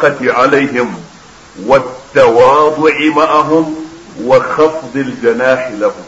الشفقة عليهم والتواضع معهم وخفض الجناح لهم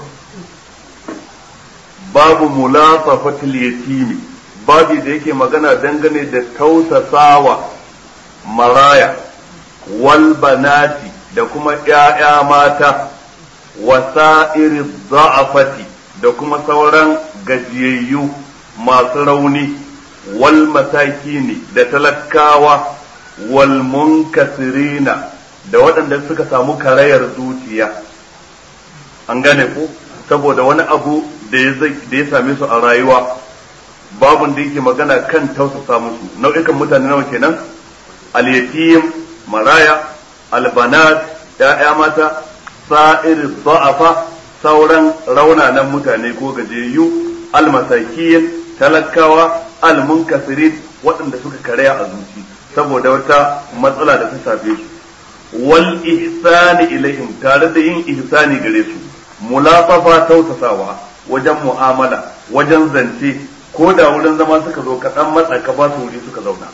باب ملاطفة اليتيم babi da yake magana dangane da tausasawa maraya wal banati da kuma ‘ya'ya mata wasa'iri za'afati da kuma sauran gajiyayyu masu rauni wal masakini da talakawa wal munkasirina da waɗanda suka samu karayar zuciya an gane ku saboda wani abu da ya same su a rayuwa babun da yake magana kan tausasa musu nau'ikan mutane nawa kenan al-yatim maraya albanat ya'ya mata sa'ir za'afa sauran raunanan mutane ko gajiyayyu almasakiyin talakawa almunkasirin waɗanda suka karaya a zuci saboda wata matsala da ta shafe su wal ihsani ilaihim tare da yin ihsani gare su mulafafa tausasawa wajen mu'amala wajen zance ko da wurin zama suka zo kaɗan matsa ka ba su wuri suka zauna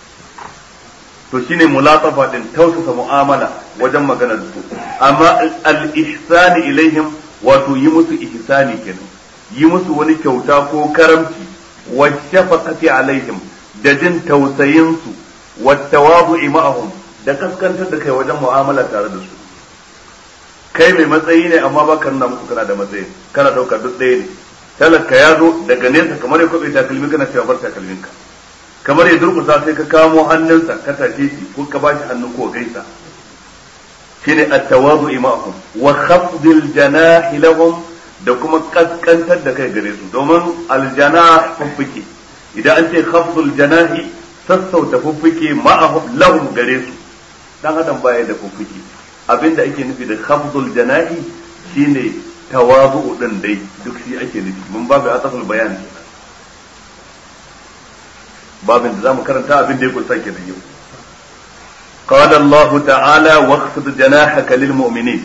to shine mulatafa din tausasa mu'amala wajen magana da su amma al-ihsani ilaihim wato yi musu ihsani kenan yi musu wani kyauta ko karamci wa shafaqati alaihim da jin tausayin su wa tawadu'i ma'ahum da kaskantar da kai wajen mu'amala tare da su kai mai matsayi ne amma ba ka nuna musu kana da matsayi kana dauka duk ɗaya ne talaka ya zo daga nesa kamar ya kwabe takalmi kana cewa bar takalminka kamar ya durkusa sai ka kamo hannunsa ka tashe shi ko ka bashi hannu ko gaisa shine at-tawadu ma'ahum wa khafdil janahi lahum da kuma kaskantar da kai gare su domin aljanah fuffuke idan an ce khafdul janahi sassauta fuffuke ma'ahum lahum gare su dan adam baya da fuffuke abinda ake nufi da khafdul janahi shine tawazu din dai duk shi ake nufi mun babu asaful bayan babin da zamu karanta abin da ya kunsa kenan yau قال الله تعالى واخفض جناحك للمؤمنين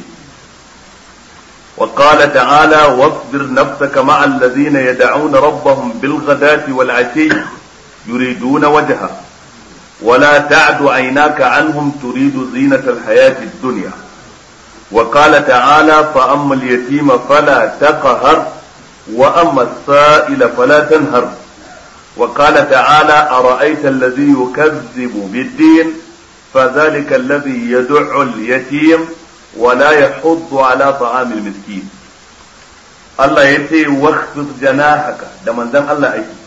وقال تعالى واصبر نفسك مع الذين يدعون ربهم بالغداة والعشي يريدون وجهه ولا تعد عيناك عنهم تريد زينة الحياة الدنيا وقال تعالى فأما اليتيم فلا تقهر وأما السائل فلا تنهر وقال تعالى أرأيت الذي يكذب بالدين فذلك الذي يدع اليتيم ولا يحض على طعام المسكين الله يتي واخفض جناحك da manzon Allah ake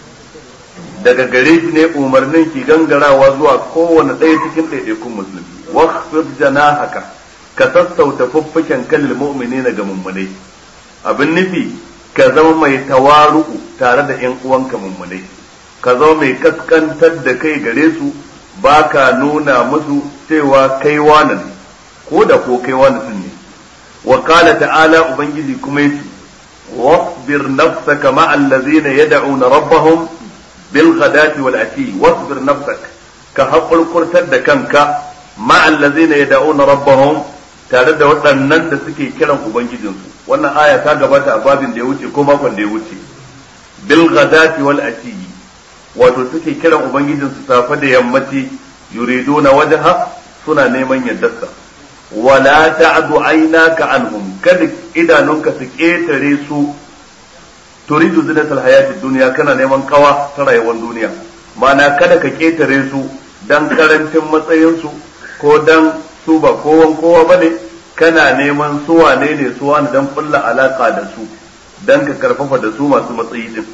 daga gare shi ne umarnin ki gangarawa zuwa kowane ɗaya cikin ɗaiɗaikun musulmi wakhfid janahaka ka sassauta fuffuken kalil mu'minina ga mummunai abin nufi ka zama mai tawaru'u tare da ƴan uwanka mummunai ka zama mai kaskantar da kai gare su ba ka nuna musu cewa kai wani ne ko da ko kai wani sun ne wa qala ta'ala ubangiji kuma yace wasbir nafsaka ma'al ladzina yad'una rabbahum bil ghadati wal ashi wasbir nafsak ka haƙurƙurtar da kanka ma'al ladzina yad'una rabbahum tare da waɗannan da suke kiran ubangijinsu wannan aya ta gabata a babin da ya wuce ko makon da ya wuce bil ghadati wal ashi wato suke kiran ubangijinsu safe da yammaci yuriduna wajha suna neman yaddarsa wala ta'du aynaka anhum kada idanunka su ketare su turidu zinatal hayatid dunya kana neman kawa ta rayuwar duniya mana kada ka ketare su dan karancin matsayin su ko dan su ba kowan kowa bane kana neman su wane ne su wani dan kulla alaka da su dan ka karfafa da su masu matsayi din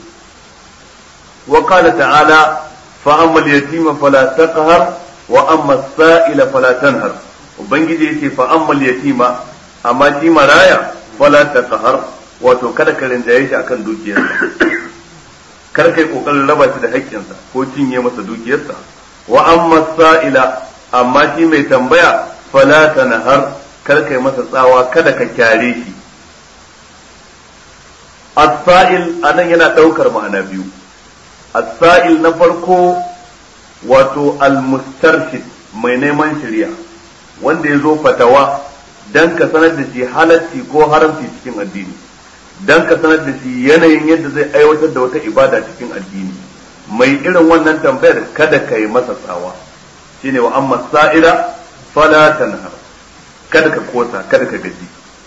وقال تعالى فأما اليتيم فلا تقهر وأما السائل فلا تنهر وبنجي يتي فأما اليتيم أما تي مرايا فلا تقهر wato kada ka rinjaye shi akan dukiyarsa kar kai kokarin raba shi da haƙƙinsa ko cinye masa dukiyarsa wa amma sa'ila amma shi mai tambaya fala tanhar kar kai masa tsawa kada ka kyare shi as-sa'il anan yana daukar ma'ana biyu as-sa'il na farko wato al-mustarshid mai neman shari'a wanda ya zo fatawa dan ka sanar da shi halatti ko haramci cikin addini dan ka sanar da shi yanayin yadda zai aiwatar da wata ibada cikin addini mai irin wannan tambayar kada ka yi masa tsawa shine wa amma sa'ila fala tanhar kada ka kosa kada ka gaji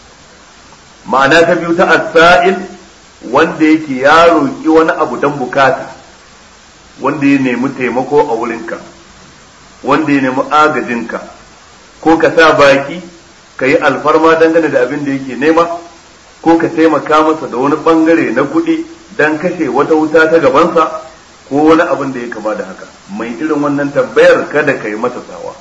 ma'ana ta biyu ta as-sa'il wanda yake ya roki wani abu dan bukata wanda ya nemi taimako a wurinka wanda ya nemi agajinka ko ka sa baki ka yi alfarma dangane da abin da yake nema ko ka taimaka masa da wani bangare na kuɗi don kashe wata wuta ta gabansa ko wani abin da ya kama da haka mai irin wannan tambayar kada ka yi masa tsawa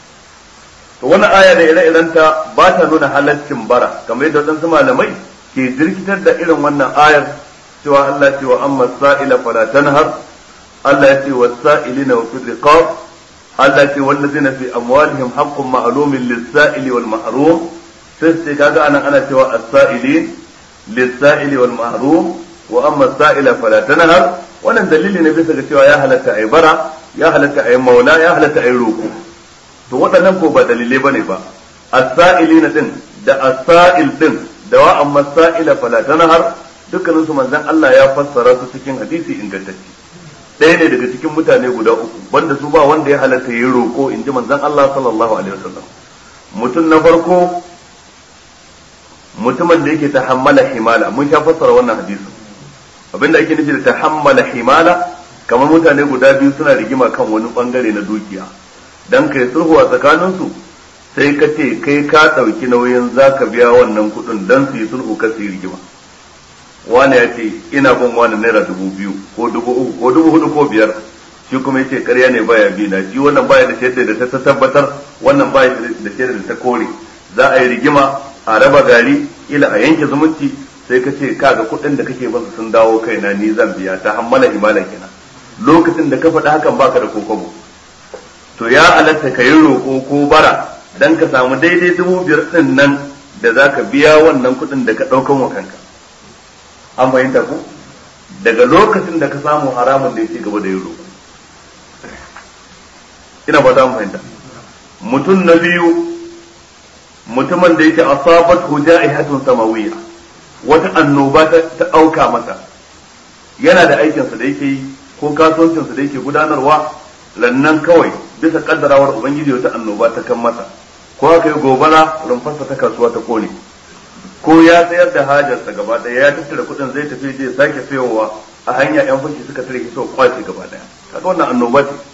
to wani aya da ire-irenta ba ta nuna halaccin bara kamar yadda wadansu malamai ke jirkitar da irin wannan ayar cewa Allah ce wa amma sa'ila fala tanhar Allah ya ce wa sa'ilina wa fi riqab Allah ce wallazina fi amwalihim haqqun ma'lumin lis-sa'ili wal mahrum sai sai kaga anan ana cewa as-sa'ilin lis-sa'ili wal mahrum wa amma as-sa'ila fala tanhar wannan dalili ne bisa ga cewa ya halatta ai bara ya halatta ai maula ya halatta ai roko to waɗannan ko ba dalilai bane ba as-sa'ilina din da as-sa'il din da wa amma as-sa'ila fala tanhar dukkanin su manzon Allah ya fassara su cikin hadisi ingantacce ɗaya ne daga cikin mutane guda uku wanda su ba wanda ya halatta yi roƙo in ji manzon Allah sallallahu alaihi wasallam mutum na farko mutumin da yake tahammala himala mun sha fassara wannan hadisin abinda ake nufi da tahammala himala kamar mutane guda biyu suna rigima kan wani bangare na dukiya dan kai sulhu a tsakaninsu sai ka ce kai ka ɗauki nauyin zaka biya wannan kuɗin dan su yi sulhu ka su yi rigima wani ya ce ina bin wani naira dubu biyu ko dubu uku ko dubu hudu ko biyar shi kuma ya ce karya ne baya bi na shi wannan baya da shaidar da ta tabbatar wannan baya da shaidar da ta kore za a yi rigima a raba gari ila a yanke zumunci sai ka ce kaga kuɗin da kake basu sun dawo kaina ni zan biya ta hammala himala kenan lokacin da ka faɗi hakan baka da kokobo to ya halatta ka yi roƙo ko bara dan ka samu daidai dubu biyar ɗin nan da za ka biya wannan kuɗin da ka ɗaukan wa kanka an fahimta ku daga lokacin da ka samu haramun da ya ci gaba da yin roƙo ina ba za mu fahimta mutum na biyu mutumin da yake asabat hujaihatun samawiyya wata annoba ta auka masa yana da aikinsa da yake yi ko kasuwancinsa da yake gudanarwa lannan kawai bisa kaddarawar ubangiji wata annoba ta kan masa ko aka yi gobara rumfarsa ta kasuwa ta kone ko ya tsayar da hajarsa gaba daya ya tattara kuɗin zai tafi je sake sayowa a hanya yan fashi suka tare shi sau kwace gaba daya kaga wannan annoba ce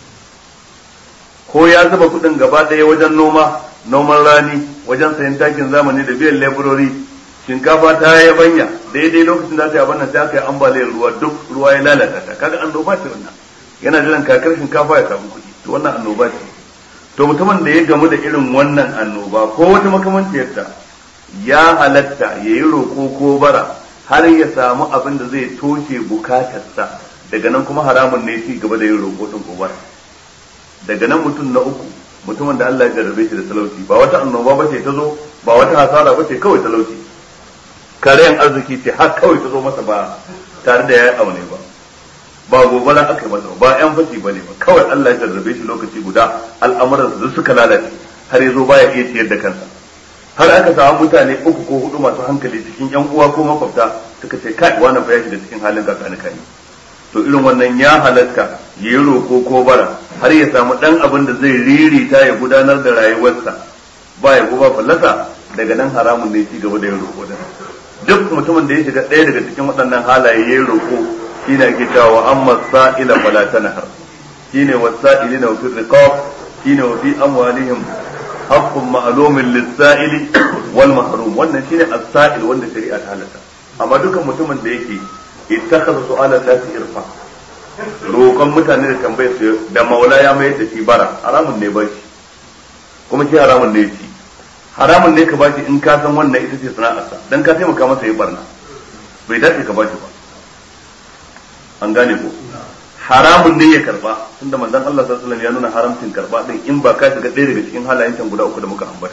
ko ya zuba kuɗin gaba daya wajen noma noman rani wajen sayan takin zamani da biyan leburori shinkafa ta yi banya daidai lokacin da ta yi abin sai aka yi ambaliyar ruwa duk ruwa ya lalata ta kaga annoba ce wannan yana jiran kakar shinkafa ya samu kuɗi to wannan annoba ce to mutumin da ya gamu da irin wannan annoba ko wata makamanciyarta ya halatta ya yi roƙo ko bara har ya samu abin da zai toshe bukatarsa daga nan kuma haramun ne ci gaba da yin roƙo din ko bara daga nan mutum na uku mutumin da Allah ya jarrabe shi da talauci ba wata annoba ba ce ta zo ba wata hasara ba ce kawai talauci karayan arziki ce har kawai ta zo masa ba tare da ya yi aune ba ba gobara aka yi masa ba yan fashi ba ne ba kawai Allah ya jarrabe shi lokaci guda al'amuransa duk suka lalace har ya zo baya iya ciyar da kansa har aka samu mutane uku ko hudu masu hankali cikin yan uwa ko makwabta suka ce kai wannan fa ya shiga cikin halin kakani kai to irin wannan ya halatta ya yi roko ko bara har ya samu dan abin da zai ririta ya gudanar da rayuwarsa ba ya ba fallasa daga nan haramun ne ci gaba da yin roko da duk mutumin da ya shiga ɗaya daga cikin waɗannan halaye ya yi roko shine ake cewa amma sa'ila fala tanhar shine wasa'ilina fi riqab shine wa fi amwalihim haqqun ma'lumin lis-sa'ili wal mahrum wannan shine as-sa'il wanda shari'a ta halatta amma dukan mutumin da yake ittakhadha su'ala nasi irfa roƙon mutane da tambayar su da maula ya mayar da shi bara haramun ne ba shi kuma shi haramun ne shi haramun ne ka ba shi in ka san wannan ita ce sana'arsa dan ka taimaka masa yi barna bai dace ka ba shi ba an gane ko haramun ne ya karba tunda manzon Allah sallallahu alaihi wasallam ya nuna haramcin karba din in ba ka shiga ɗaya daga cikin halayen can guda uku da muka ambata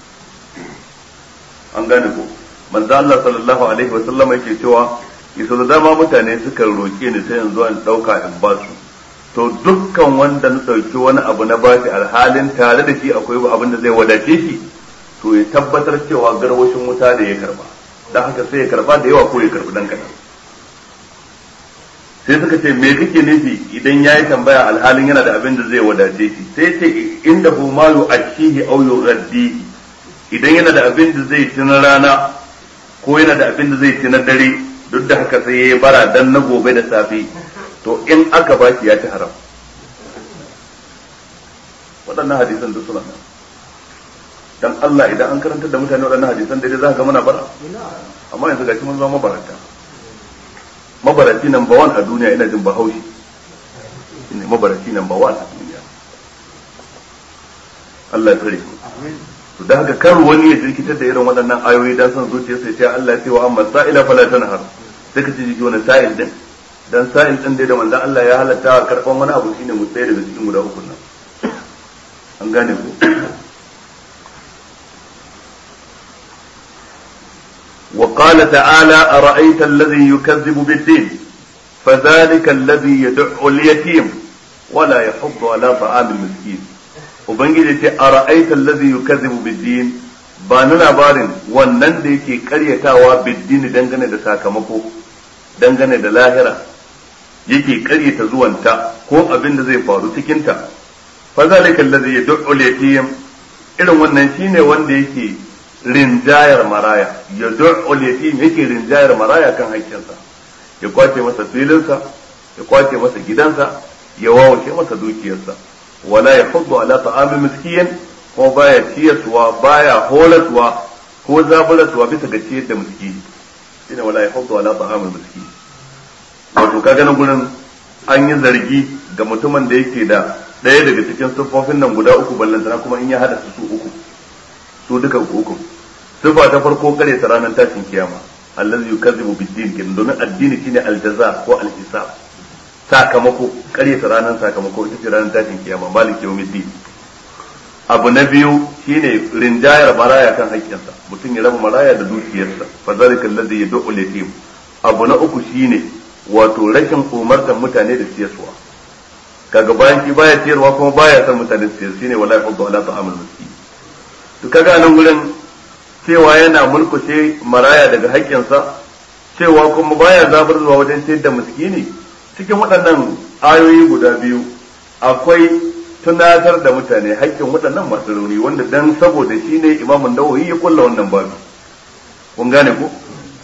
an gane ko manzon Allah sallallahu alaihi wasallam yake cewa yaso da dama mutane suka roke ni sai yanzu an dauka in ba su to dukkan wanda na dauki wani abu na bashi alhalin tare da shi akwai abin da zai wadace shi to ya tabbatar cewa garwashin wuta da ya karba dan haka sai ya karba da yawa ko ya karbi dan kadan sai suka ce me kake nufi idan ya yi tambaya alhalin yana da abin da zai wadace shi sai ce inda hu ma yu ashihi aw yughaddihi idan yana da abin da zai ci na rana ko yana da abin da zai ci na dare duk da haka sai ya bara dan na gobe da safe to in aka ba shi ya ci haram waɗannan hadisan duk suna nan dan Allah idan an karanta da mutane waɗannan hadisan daidai za ka ga muna bara amma yanzu gashi mun zama mabarata mabaraci number one a duniya ina jin bahaushe ne mabaraci number one a duniya Allah ya tsare to da haka kar wani ya jirkitar da irin waɗannan ayoyi dan son zuciya sai ce Allah ya ce wa amma sa'ila fala tanhar sai ka ce jiki wani sa'il din dan sa'il din dai da manzon Allah ya halatta karban wani abu shine mu tsaye daga cikin guda uku nan an gane ku وقال تعالى أرأيت الذي يكذب بالدين فذلك الذي يدع اليتيم ولا يحض على طعام المسكين وبنجي أرأيت الذي يكذب بالدين ba ni labarin wannan da yake karyatawa biddini dangane da sakamako dangane da lahira yake karyata zuwanta ko abin da zai faru cikinta fa zalika allazi yad'u al-yatim irin wannan shine wanda yake rinjayar maraya ya du'ul yatim yake rinjayar maraya kan haƙƙinsa ya kwace masa filinsa ya kwace masa gidansa ya wawace masa dukiyarsa wala ya fuddu ala ta'amil miskiyin ko baya ciyaswa baya horaswa ko zaburaswa bisa ga ciyar da miskini shine wala ya fuddu ala ta'amil miskiyin wato kaga nan gurin an yi zargi ga mutumin da yake da ɗaya daga cikin siffofin nan guda uku ballantana kuma in ya hada su su uku su duka uku sifa ta farko kare ta ranar tashin kiyama allazi yukazzibu bid-din kin domin addini shine aljaza ko alhisab sakamako kare ta ranar sakamako ita ce ranar tashin kiyama malik yawmiddin abu na biyu shine rinjayar maraya kan haƙƙinsa mutum ya raba maraya da dukiyarsa fa zalika allazi yad'u al-yatim abu na uku shine wato rashin umartar mutane da siyaswa kaga bayan shi baya ciyarwa kuma baya son mutane su siyar shine wala yafdu ala ta'amul miskin to kaga nan gurin cewa yana mulkushe maraya daga haƙƙinsa cewa kuma baya zabar zuwa wajen ciyar da miskini cikin waɗannan ayoyi guda biyu akwai tunatar da mutane haƙƙin waɗannan masu rauni wanda dan saboda shi ne imamun nawawi ya kulla wannan babu kun gane ko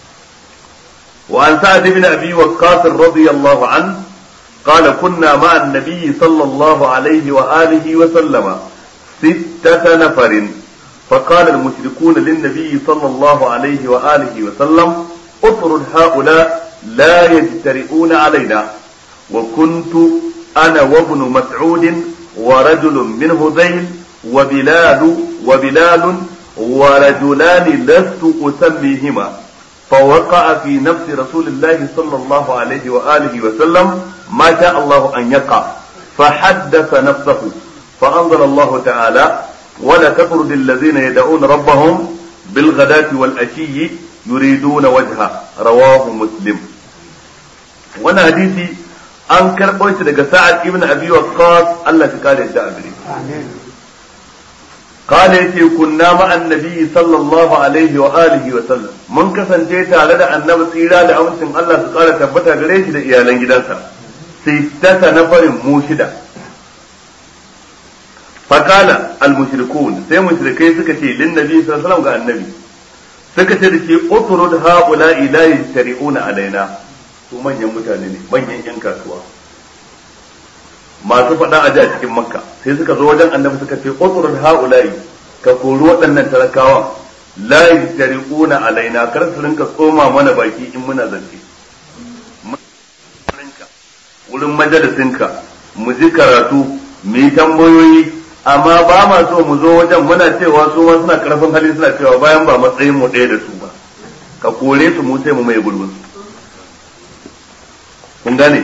wa an sa'ad ibn abi waqqas radiyallahu an قال كنا مع النبي صلى الله عليه وآله وسلم ستة نفر فقال المشركون للنبي صلى الله عليه وآله وسلم اطرد هؤلاء لا يجترئون علينا وكنت أنا وابن مسعود ورجل من هذيل وبلال وبلال ورجلان لست أسميهما فوقع في نفس رسول الله صلى الله عليه وآله وسلم ما شاء الله أن يقع فحدث نفسه فأنزل الله تعالى ولا تطرد الذين يدعون ربهم بالغداة والأشي يريدون وجهه رواه مسلم وانا حديثي an karɓo shi daga sa'ad ibn abi waqqas Allah ya kare da abiri قال يتي كنا مع النبي صلى الله عليه وآله وسلم من kasance tare da annabi tsira da amincin Allah su kara tabbata gare shi da iyalan gidansa sittata nafarin mu shida fakala al-mushrikun sai mushrikai suka ce lin nabi sallallahu alaihi wasallam ga annabi suka ce da shi utrud haula ila yastari'una alaina su manyan mutane ne manyan yan kasuwa masu faɗa a ji a cikin makka sai suka zo wajen annabi suka ce utrud haula ka kori waɗannan talakawa la yastari'una alaina kar su rinka tsoma mana baki in muna zance wurin majalisinka mu ji karatu mu yi tambayoyi amma ba ma so mu zo wajen muna cewa su ma suna karfin hali suna cewa bayan ba matsayin mu ɗaya da su ba ka kore su mu sai mu mai gurbin su kun gane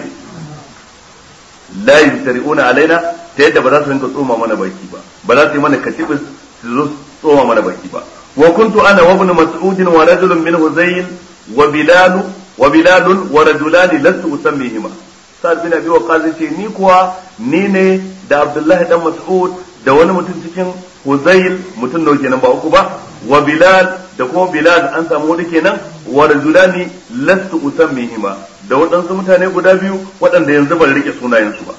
la yastari'una alaina ta yadda ba za su rinka tsoma mana baki ba ba za su yi mana katibin su zo tsoma mana baki ba wa kuntu ana wa ibn mas'ud wa rajulun min huzayl wa bilal wa bilal wa rajulan lastu usammihima sa'ad bin abi waqas ce ni kuwa ni ne da abdullahi dan mas'ud da wani mutum cikin huzayl mutum nawa kenan ba uku ba wa bilal da kuma bilal an samu wani kenan wa rajulani lastu usammihima da waɗansu mutane guda biyu waɗanda yanzu ban rike sunayensu ba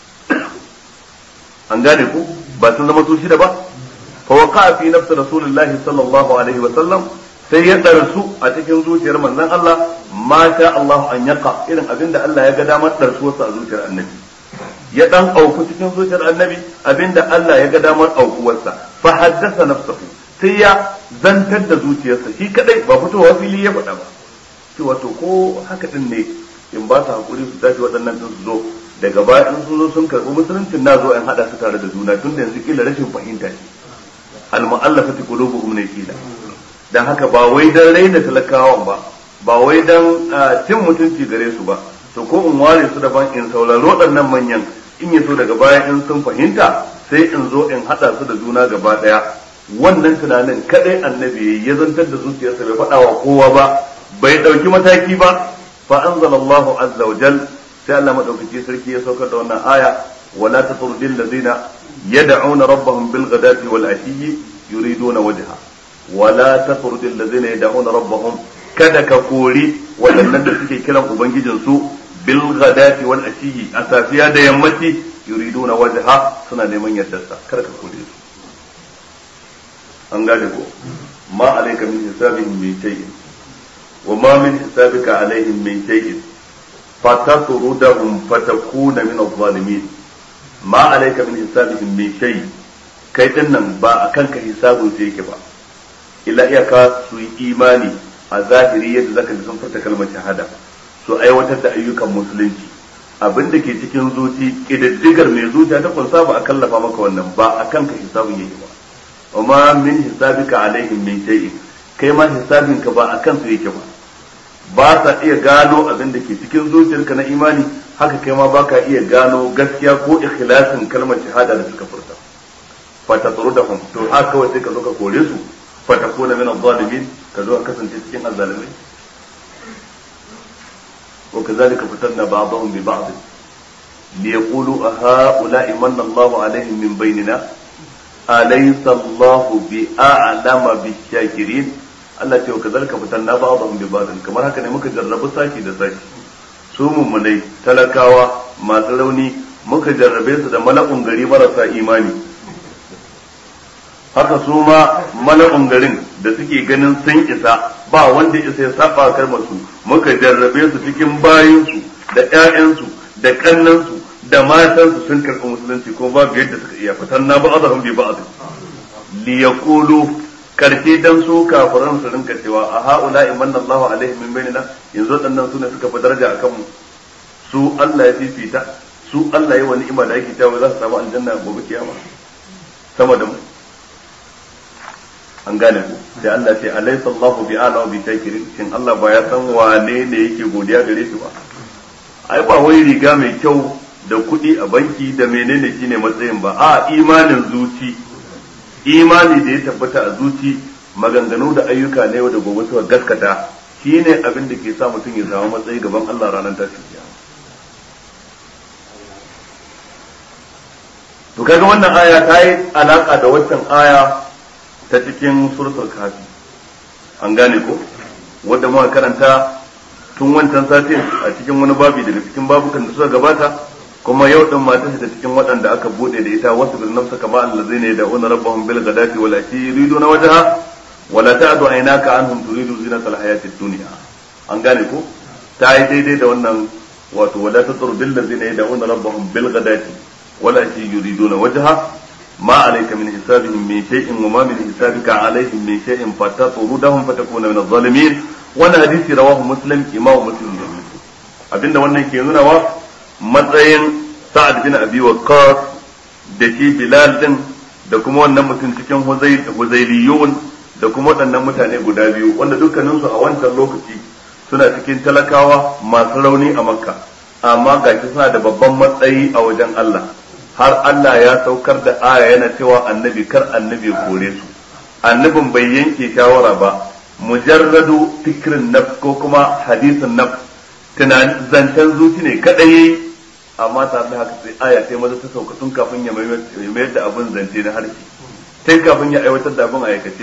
an gane ku ba sun zama su shida ba fa waqa fi nafsi rasulullahi sallallahu alaihi wa sallam sai ya darsu a cikin zuciyar manzon Allah ma sha Allah an yaqa irin abinda Allah ya ga damar darsuwarsa a zuciyar annabi ya dan auku cikin zuciyar annabi abinda Allah ya ga damar aukuwarsa fa haddasa nafsahu sai ya zantar da zuciyarsa shi kadai ba fitowa fili ya faɗa ba cewa to ko haka din ne in ba su hakuri su tashi waɗannan sun su zo daga baya in sun zo sun karɓi musuluncin na zo in haɗa su tare da juna tun da yanzu kila rashin fahimta ce al-mu'allafati qulubuhum ne kila dan haka ba wai dan raina talakawan ba ba wai dan cin mutunci gare su ba to ko in ware su daban in saurari waɗannan manyan in ya so daga baya in sun fahimta sai in zo in haɗa su da juna gaba ɗaya wannan tunanin kadai annabi ya zantar da zuciyarsa bai faɗa wa kowa ba bai ɗauki mataki ba fa anzalallahu azza wa jal sai Allah madaukaki sarki ya saukar da wannan aya wala tatrudil ladina yad'una rabbahum bil ghadati wal ashiyyi yuriduna wajha wala tatrudil ladina yad'una rabbahum kada ka kori waɗannan da suke kiran ubangijin su bil ghadati wal ashiyyi a safiya da yammaci yuriduna wajha suna neman yardarsa kada ka kore su an gane ko ma alayka min hisabihim min shay'in wa ma min hisabika alaihim min shay'in fatatrudahum fatakuna min adh-dhalimin ma alayka min hisabihim min shay kai din nan ba akan ka hisabun sai yake ba illa iyaka su yi imani a zahiri yadda zaka ji sun furta kalmar shahada su aiwatar da ayyukan musulunci abin da ke cikin zuci kididdigar mai zuciya ta kunsa ba a kallafa maka wannan ba akan ka hisabun yake ba وما من حسابك عليهم من شيء kai ma hisabinka ba a kansu yake ba ba sa iya gano abin da ke cikin zuciyarka na imani haka kai ma baka iya gano gaskiya ko ikhlasin kalmar shahada da suka furta fata tsaro da hum to haka kawai sai ka zo ka kore su fata kuna min zalimin ka zo ka kasance cikin azzalimai wa kazalika fatanna ba'dahum bi ba'd liyaqulu a ha'ula'i manna Allahu alaihim min bainina alaysa Allahu bi a'lama bi shakirin Allah ce ka zarka fitan na ba'dhum bi ba'd kamar haka ne muka jarrabu saki da saki su mummunai talakawa masu rauni muka jarrabe su da mala'un gari marasa imani haka su ma mala'un garin da suke ganin sun isa ba wanda isa ya saba kalmar su muka jarrabe su cikin bayinsu da ƴaƴansu da kannansu da matansu sun karɓi musulunci ko babu yadda suka iya fitan na ba'dhum bi ba'd li yaqulu karshe dan su kafiran su rinka cewa a haula imanna Allah alaihim min bainina yanzu wadannan su ne suka fi daraja akan mu su Allah ya fifita su Allah ya wani ni'ima da yake cewa za su samu aljanna gobe kiyama sama da mu an gane ku sai Allah ce alaysa Allahu bi ala bi shakirin shin Allah ba ya san wane ne yake godiya gare shi ba ai ba wai riga mai kyau da kuɗi a banki da menene shine matsayin ba a imanin zuci imani da ya tabbata a zuci maganganu da ayyuka na yau da gobe suka gaskata shine abin da ke sa mutum ya samu matsayi gaban Allah ranar tashin kiyama to kaga wannan aya ta yi alaka da waccan aya ta cikin suratul kafi an gane ko wadda muka karanta tun wancan satin a cikin wani babi daga cikin babukan da suka gabata kuma yau din mata ta cikin waɗanda aka bude da ita wasu bil nafsa kama allazina yad'una rabbahum bil ghadati wal ashi yuriduna wajha wala ta'du aynaka anhum turidu zinata al hayati dunya an gane ko ta yi daidai da wannan wato wala tatur bil ladzina yad'una rabbahum bil ghadati wal ashi yuriduna wajha ma alayka min hisabihim min shay'in wa ma min hisabika alaihim min shay'in fatatrudahum fatakuna min adh-dhalimin wannan hadisi rawahu muslim imamu muslim abinda wannan ke nuna wa matsayin sa'ad bin abi waqqas da shi bilal din da kuma wannan mutum cikin huzailiyun da kuma waɗannan mutane guda biyu wanda dukkaninsu a wancan lokaci suna cikin talakawa masu rauni a makka amma gashi suna da babban matsayi a wajen Allah har Allah ya saukar da aya yana cewa annabi kar annabi kore su annabin bai yanke shawara ba mujarradu fikrin nafs ko kuma hadisin nafs tunanin zancen zuci ne kadai yayi amma tare da haka sai aya sai maza ta sauka tun kafin ya mayar da abin zance na harshe sai kafin ya aiwatar da abin a aikace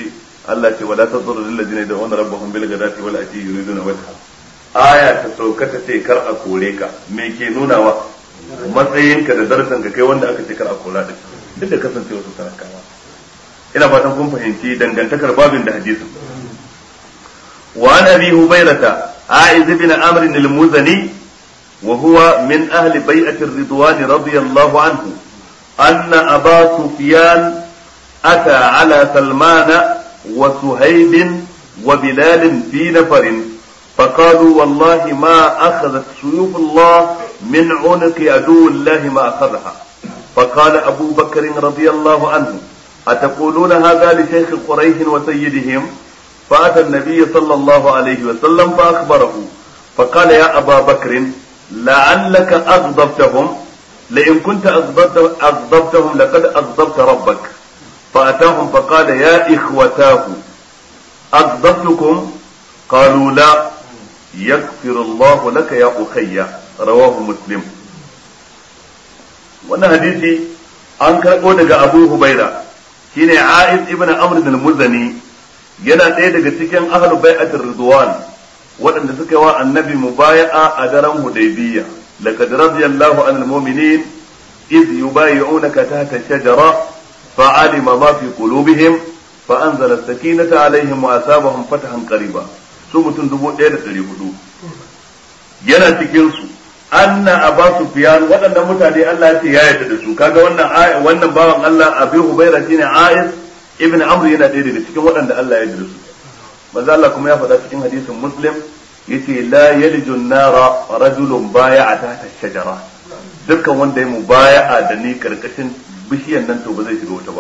Allah ce wala tadurru lil ladina yad'una rabbahum bil ghadati wal ashi yuriduna wajha aya ta sauka ta ce kar a kore ka me ke nunawa matsayinka da darajar ka kai wanda aka ce kar a kora da duk da kasance wasu talakawa ina fatan kun fahimci dangantakar babin da hadisin wa an abi hubairata aiz ibn amr al-muzani wa huwa min ahli bai'ati ar-ridwan radiyallahu anhu anna aba sufyan ata ala salmana وسهيب وبلال في نفر فقالوا والله ما أخذت سيوف الله من عنق عدو الله ما أخذها فقال أبو بكر رضي الله عنه أتقولون هذا لشيخ قريش وسيدهم فأتى النبي صلى الله عليه وسلم فأخبره فقال يا أبا بكر لعلك أغضبتهم لئن كنت أغضبتهم لقد أغضبت ربك فأتاهم فقال يا إخوتاه أغضبتكم قالوا لا يغفر الله لك يا أخي رواه مسلم wannan hadisi an karɓo daga abu hubaira shine aiz ibn amr bin muzani yana ɗaya daga cikin ahlu bai'atir ridwan waɗanda suka yi wa annabi mubaya'a a daren hudaybiyya laqad radiyallahu anil mu'minin iz yubayi'unaka tahta shajara فعلم ما في قلوبهم فأنزل السكينة عليهم وأثابهم فتحا قريبا su mutum dubu ɗaya da ɗari hudu yana cikin su anna aba sufyan waɗannan mutane Allah ya ce ya yarda da su kaga wannan wannan bawan Allah abi hubaira shine ayis ibn amr yana ɗaya daga cikin waɗanda Allah ya yarda da su manzo Allah kuma ya faɗa cikin hadisin muslim yace la yaliju nara rajulun baya'a tahta shajara dukkan wanda ya mubaya'a da ni karkashin bishiyan nan to ba zai shiga wuta ba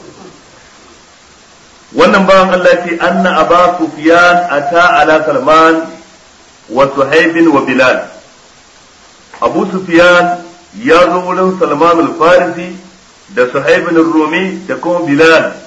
wannan bawan Allah ce anna aba sufyan ata ala salman wa suhaib wa bilal abu sufyan ya zo wurin salman al-farisi da suhaib rumi da kuma bilal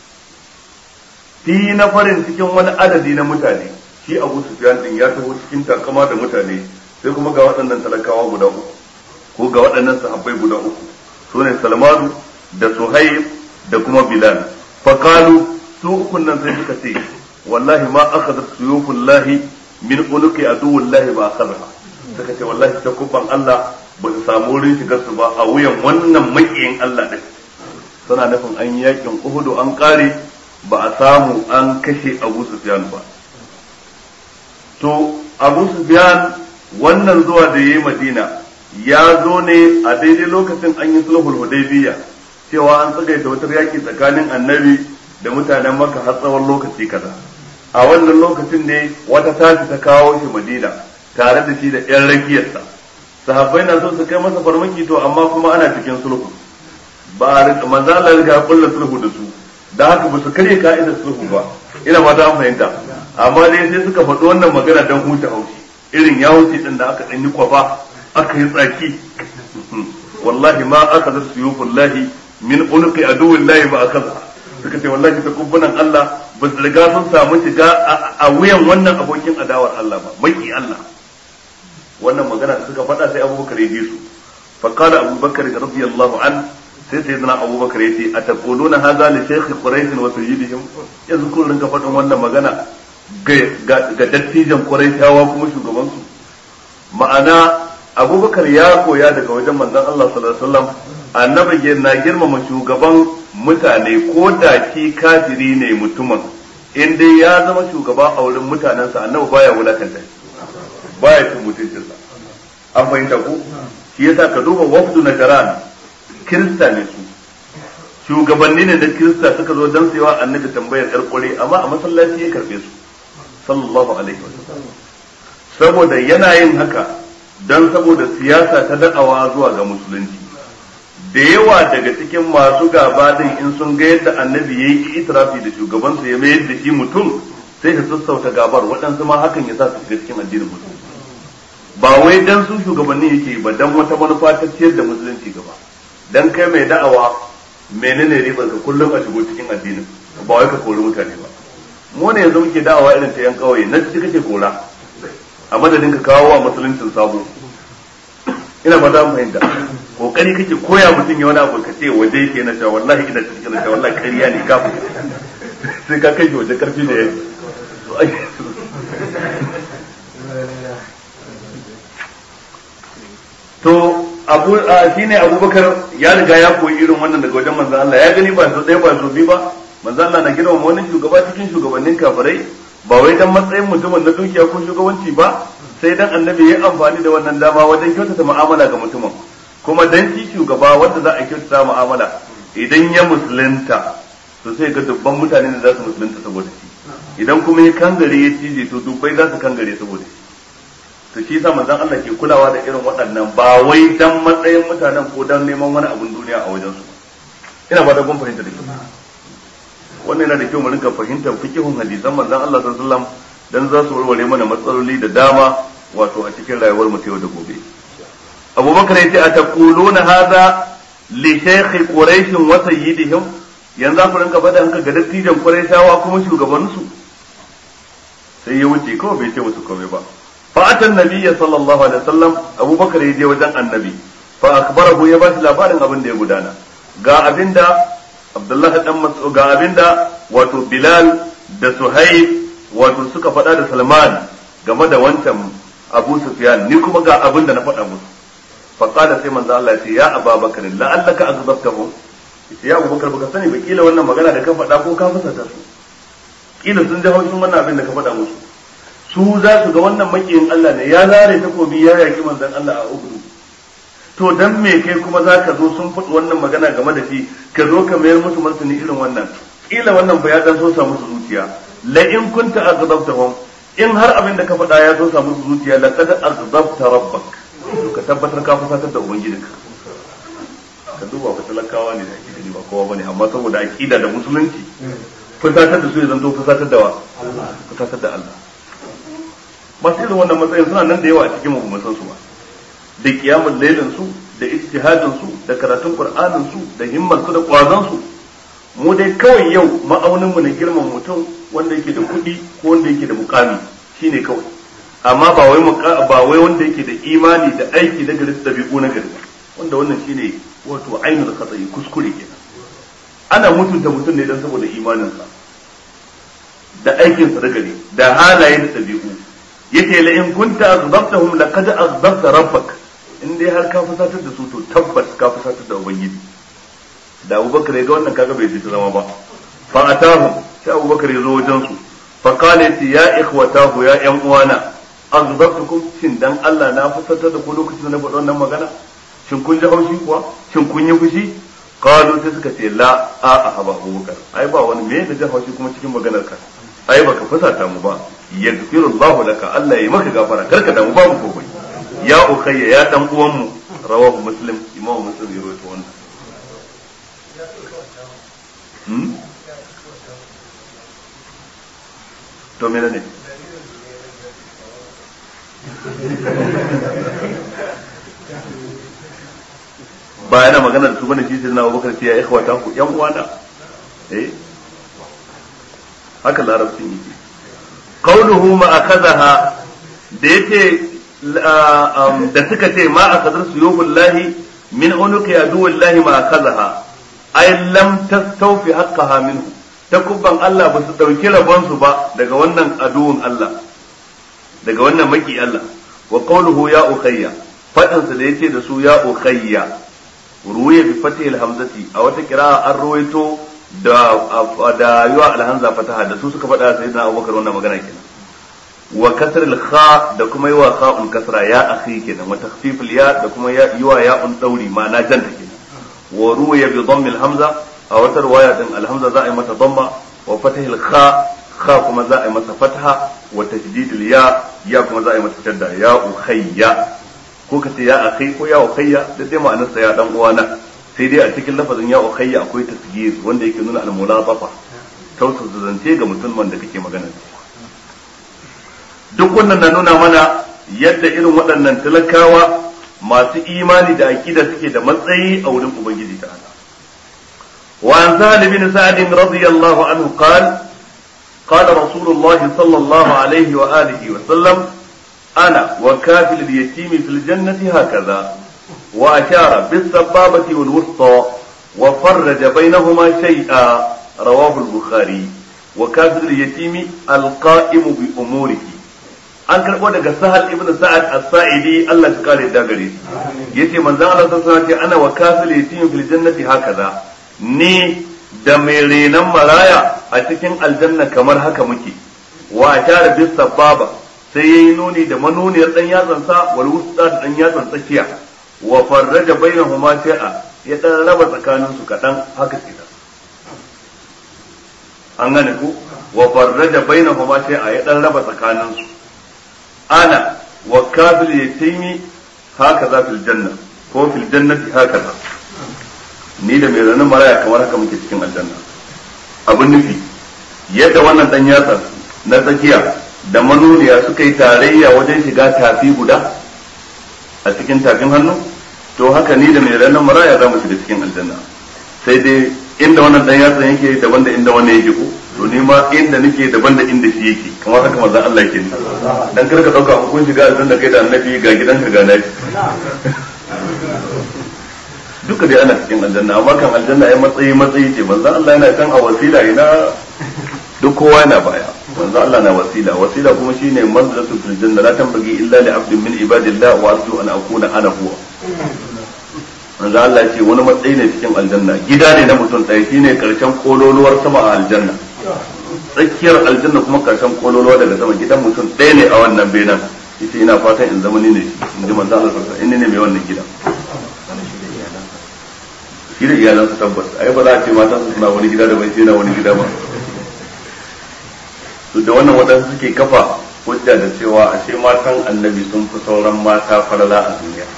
fi na farin cikin wani adadi na mutane shi abu sufyan din ya taho cikin takama da mutane sai kuma ga waɗannan talakawa guda uku ko ga waɗannan sahabbai guda uku su ne salmanu da suhaib da kuma bilal faqalu su ukun nan sai suka ce wallahi ma akhadha suyufullahi min uluki aduwullahi ba akhadha suka ce wallahi ta kubban Allah ba su samu wurin shigar su ba a wuyan wannan makiyin Allah din suna nufin an yakin Uhudu an kare ba a samu an kashe Abu Sufyan ba to Abu Sufyan wannan zuwa da yayi Madina ya zo ne a daidai lokacin an yi sulhul hudaybiyya cewa an tsagaita wata yaki tsakanin annabi da mutanen maka har tsawon lokaci kaza a wannan lokacin ne wata tashi ta kawo shi madina tare da shi da yan rakiyarsa sahabbai na so su kai masa farmaki to amma kuma ana cikin sulhu ba a manzo Allah ya kulla sulhu da su da haka ba su karya ka'idar sulhu ba ina ma ta fahimta amma dai sai suka faɗi wannan magana don huta haushi irin ya wuce din da aka ɗan yi kwafa aka yi tsaki wallahi ma aka da suyufullahi min ulqi aduwillahi ba aka suka ce wallahi ta kubbunan Allah ba su riga sun samu shiga a wuyan wannan abokin adawar Allah ba maki Allah wannan magana da suka faɗa sai Abubakar ya ji su fa qala Abubakar radiyallahu an sai sai zana Abubakar ya ce ataquluna hadha li shaykh quraish wa sayyidihim yanzu kun rinka faɗin wannan magana ga dattijan quraishawa kuma shugaban su ma'ana Abubakar ya koya daga wajen manzon Allah sallallahu alaihi wasallam annabi na girmama shugaban mutane ko da ki kafiri ne mutumin in dai ya zama shugaba a wurin mutanensa annabi baya wulakanta baya cin mutuncinsa an fahimta ko shi yasa ka duba wafdu na jaran kirista ne su shugabanni ne da kirista suka zo don sayawa annabi tambayar karkure amma a masallaci ya karbe su sallallahu alaihi wasallam saboda yana yin haka don saboda siyasa ta da'awa zuwa ga musulunci da yawa daga cikin masu gaba din in sun ga yadda annabi ya yi itirafi da shugabansa ya mayar da shi mutum sai su sassauta gabar waɗansu ma hakan ya sa su shiga cikin addinin musulunci ba wai dan su shugabanni yake ba dan wata manufa ta ciyar da musulunci gaba dan kai mai da'awa menene ribar ka kullum a shigo cikin addinin ba wai ka kori mutane ba mu ne yanzu muke da'awa irin ta yan kauye na ciki kake kora a madadin ka kawo wa musuluncin sabo ina fata mun fahimta kokari kake koya mutum ya wani abu ka ce waje yake na cewa wallahi ina cikin na cewa wallahi ƙarya ne kafin sai ka kai shi waje karfi da yaji to abu shine abubakar ya riga ya koyi irin wannan daga wajen manzon Allah ya gani ba so ɗaya ba so biyu ba manzon Allah na girmama wani shugaba cikin shugabannin kafirai ba wai dan matsayin mutumin na dukiya ko shugabanci ba sai dan annabi ya amfani da wannan dama wajen kyautata mu'amala ga mutumin kuma dan shi shugaba wanda za a kyautata mu'amala idan ya musulunta to sai ga dubban mutane da za su musulunta saboda shi idan kuma ya kangare ya cije to dubbai za su kangare saboda shi to shi yasa manzon Allah ke kulawa da irin waɗannan ba wai dan matsayin mutanen ko dan neman wani abun duniya a wajen su ina ba da kun fahimta da kyau wannan yana da kyau mu rinka fahimtar fikihun hadisan manzon Allah sallallahu alaihi wasallam dan za su warware mana matsaloli da dama wato a cikin rayuwar mu ta yau da gobe Abubakar yace a taquluna hadha li shaykh quraish wa sayyidihim yanzu ku rinka faɗa hanka ga dattijan quraishawa kuma shugabansu sai ya wuce kawai bai ce musu komai ba fa atan nabiyya sallallahu alaihi wasallam Abubakar ya je wajen annabi fa akbarahu ya ba shi labarin abin da ya gudana ga abinda Abdullah dan Mas'ud ga abinda wato Bilal da Suhaib wato suka faɗa da Salman game da wancan Abu Sufyan ni kuma ga abin da na faɗa musu fa qala sai manzo Allah ya ce ya Abu Bakar la'allaka azabtahum ya Abu Bakar baka sani ba kila wannan magana da ka faɗa ko ka fusata su kila sun ji haushin wannan abin da ka faɗa musu su za su ga wannan makiyin Allah ne ya zare takobi ya yaki manzon Allah a Uhud to dan me kai kuma za ka zo sun faɗi wannan magana game da shi ka zo ka mayar musu martani irin wannan kila wannan ba ya dan so sa musu zuciya la in kunta aghdabtahum in har abin da ka faɗa ya so sa musu zuciya laqad aghdabta rabbak to ka tabbatar ka fusatar da ubangijinka ka duba ka talakawa ne da ake gani ba kowa bane amma saboda aqida da musulunci fusatar da su ya zanto fusatar da wa fusatar da Allah masu irin wannan matsayin suna nan da yawa a cikin mu san su ba da kiyamul lailin su da ijtihadin su da karatun qur'anin su da himmar su da kwazon su mu dai kawai yau ma'aunin mu na girman mutum wanda yake da kuɗi ko wanda yake da mukami shine kawai amma ba wai ba wai wanda yake da imani da aiki na gari da bi'u na gari wanda wannan shine wato ainul khata'i kuskure kenan ana mutunta mutum ne dan saboda imaninsa da aikinsa da gari da halaye da ɗabi'u yace la in kunta aghdabtahum laqad aghdabta rabbak in dai har ka fusatar da su to tabbas ka fusatar da ubangiji da abubakar ya ga wannan kaga bai ji zama ba fa atahum sai abubakar ya zo wajen su fa qala ya ikhwatahu ya yan uwana aghdabtukum shin dan Allah na fusatar da ku lokacin da na faɗa wannan magana shin kun ji haushi kuwa shin kun yi fushi qalu sai suka ce la a a ba abubakar ai ba wani me da jin haushi kuma cikin maganar ka ai baka fusata mu ba yaghfiru Allahu laka Allah ya maka gafara karka da mu ba mu komai ya ukhayya ya dan uwan mu rawahu muslim imamu muslim ya rawaito wannan hmm to me ne ba yana magana da su bane shi sai na Abubakar ce ya ikhwata ku yan uwana eh haka larabcin yake qauluhu ma akazaha da yace da suka ce ma akazar suyubullahi min unuqi aduwillahi ma akazaha ay lam tastawfi haqqaha minhu takubban Allah ba su dauki rabon su ba daga wannan aduwun Allah daga wannan maki Allah wa qawluhu ya ukhayya fadin sa da yace da su ya ukhayya ruwaya bi fatihil hamzati a wata kira'a an ruwaito da da yawa alhamza fataha da su suka faɗa sayyidina Abubakar wannan magana kenan wa kasr al kha da kuma yawa kha'un kasra ya akhi kenan wa takhfif al ya da kuma yawa ya'un dauri ma'ana janta kenan wa ruwaya bi dhamm al hamza a wata riwaya din al hamza za a yi mata dhamma wa fatihil kha kha kuma za a yi masa fataha wa tajdid al ya ya kuma za a yi mata shadda ya ukhayya ko ka ce ya akhi ko ya ukhayya da dai ma'anar sa ya dan uwana sai dai a cikin lafazin ya ukhayya akwai tasgir wanda yake nuna al mulatafa tausasa zance ga musulman da kake magana duk wannan na nuna mana yadda irin waɗannan talakawa masu imani da aqida suke da matsayi a wurin ubangiji ta'ala وعن سهل بن سعد رضي الله عنه قال قال رسول الله صلى الله عليه وآله وسلم أنا وكافل اليتيم في الجنة هكذا وأشار بالسبابة والوسطى وفرج بينهما شيئا رواه البخاري wa kafir yatimi alqa'imu bi umurihi an karbo daga sahal ibn sa'ad as-sa'idi Allah ya kare da gare yace manzon Allah sallallahu alaihi wasallam ana wa kafir yatimi fil jannati hakaza ni da mai renan maraya a cikin aljanna kamar haka muke wa ashara bis sababa sai yayi nuni da manuniyar dan yatsan sa wal wusta da dan yatsan tsakiya wa farraja bainahuma shay'a ya dan raba tsakanin su kadan haka kenan an gane ku wa farraja bainahuma shay'a ya dan raba tsakanin su ana wa kafil yatimi hakaza fil janna ko fil jannati hakaza ni da mai ranar maraya kamar haka muke cikin aljanna abin nufi yadda wannan dan yatsa na tsakiya da manuniya suka yi tarayya wajen shiga tafi guda a cikin tafin hannu to haka ni da mai ranar maraya za mu shiga cikin aljanna sai dai inda wannan dan yatsa yake daban da inda wannan yake ko to ni ma inda nake daban da inda shi yake kamar haka manzon Allah yake ni dan kar ka dauka kun shiga aljanna kai da annabi ga gidanka ga nafi duka dai ana cikin aljanna amma kan aljanna ya matsayi matsayi ce manzon Allah yana kan a wasila ina duk kowa yana baya manzon Allah na wasila wasila kuma shine manzilatu fil janna la tanbaghi illa li abdin min ibadillah wa arju an akuna ana huwa manzon Allah ya ce wani matsayi ne cikin aljanna gida ne na mutum ɗaya shine karshen kololuwar sama a aljanna tsakiyar aljanna kuma karshen kololuwa daga sama gidan mutum ɗaya ne a wannan benan yace ina fatan in zama ni ne in ji manzon Allah sallallahu alaihi wasallam in ne mai wannan gidan shi da iyalansa tabbas ai ba za a ce mata su suna wani gida da bai na wani gida ba to da wannan waɗansu suke kafa hujja da cewa ashe matan annabi sun fi sauran mata falala a duniya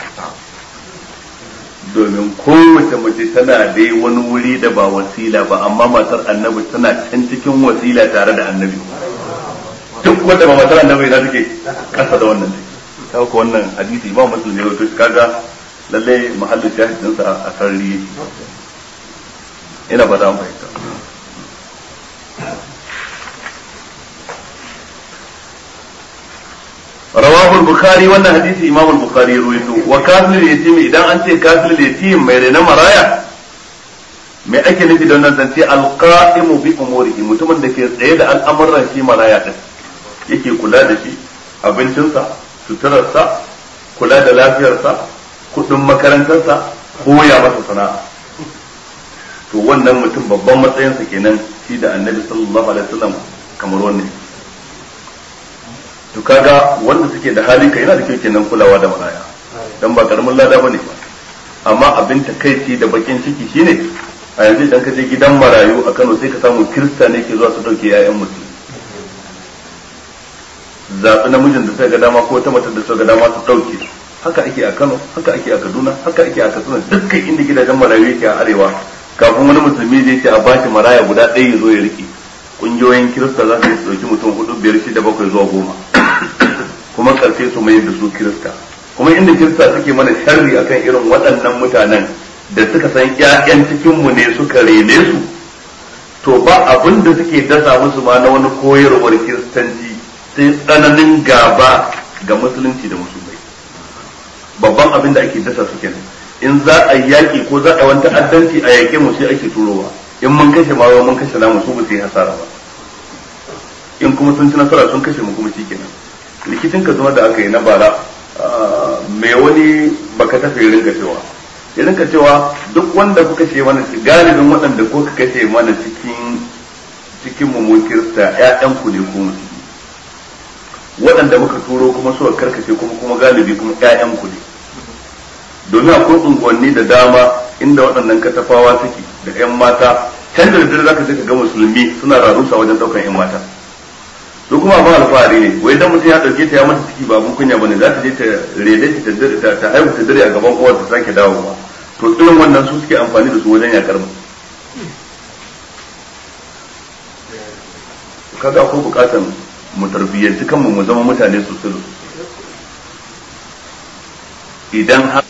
domin kowace mace tana dai wani wuri da ba wasila ba amma matar annabi tana can cikin wasila tare da annabi duk wanda ba matar annabi na take kasa da wannan take kaga wannan hadisi ba musulmi ne to kaga lalle mahallin shahidinsa a sarari ina ba za mu fahimta rawahu al-bukhari wannan hadisi imam al-bukhari ya ruwaito wa kafil yatim idan an ce kafil yatim mai rena maraya mai ake nufi da wannan zance al-qa'imu bi umurihi mutumin da ke tsaye da al'amuran shi maraya din yake kula da shi abincinsa suturarsa kula da lafiyarsa kudin makarantarsa koya masa sana'a to wannan mutum babban matsayinsa kenan shi da annabi sallallahu alaihi wasallam kamar wannan to kaga wanda suke da hali kai yana da kyau kenan kulawa da maraya dan ba karamin lada bane ba amma abin takaici da bakin ciki shine a yanzu idan ka je gidan marayu a Kano sai ka samu kirista ne ke zuwa su dauke yayan mutum zaɓi namijin da suka ga dama ko ta matar da suka ga dama su dauke su haka ake a Kano haka ake a Kaduna haka ake a Katsina dukkan inda gidajen marayu yake a arewa kafin wani musulmi zai ce a bashi maraya guda ɗaya ya zo ya rike kungiyoyin kirista za su yi dauki mutum hudu biyar shida bakwai zuwa goma kuma karfe su mai da su kirista kuma inda kirista suke mana sharri akan irin waɗannan mutanen da suka san ƴaƴan cikinmu ne suka rene su to ba abin da suke dasa musu ma na wani koyarwar kiristanci sai tsananin gaba ga musulunci da musulmai babban abin da ake dasa su kenan in za a yi yaƙi ko za a wani ta'addanci a yaƙe mu sai ake turowa in mun kashe ma mun kashe namu su ba su yi hasara ba in kuma sun ci nasara sun kashe mu kuma shikenan rikicin ka zama da aka yi na bara mai wani baka tafi rinka cewa ya rinka cewa duk wanda kuka kashe mana galibin waɗanda ko ka kashe mana cikin cikin mu kirista ƴaƴan ku ne ko musulmi waɗanda muka turo kuma suka karkace kuma kuma galibi kuma ƴaƴan ku ne domin akwai unguwanni da dama inda waɗannan katafawa suke da ƴan mata can da daddare zaka je ka ga musulmi suna rarusa wajen ɗaukan ƴan mata su kuma abin alfahari ne wai dan mutum ya ɗauke ta ya mata ciki ba abun kunya bane za ta je ta rede ta ta haihu ta dare a gaban uwar ta sake dawowa to irin wannan su suke amfani da su wajen yakar mu kaga akwai bukatan mu tarbiyyanci kanmu mu zama mutane sosai idan har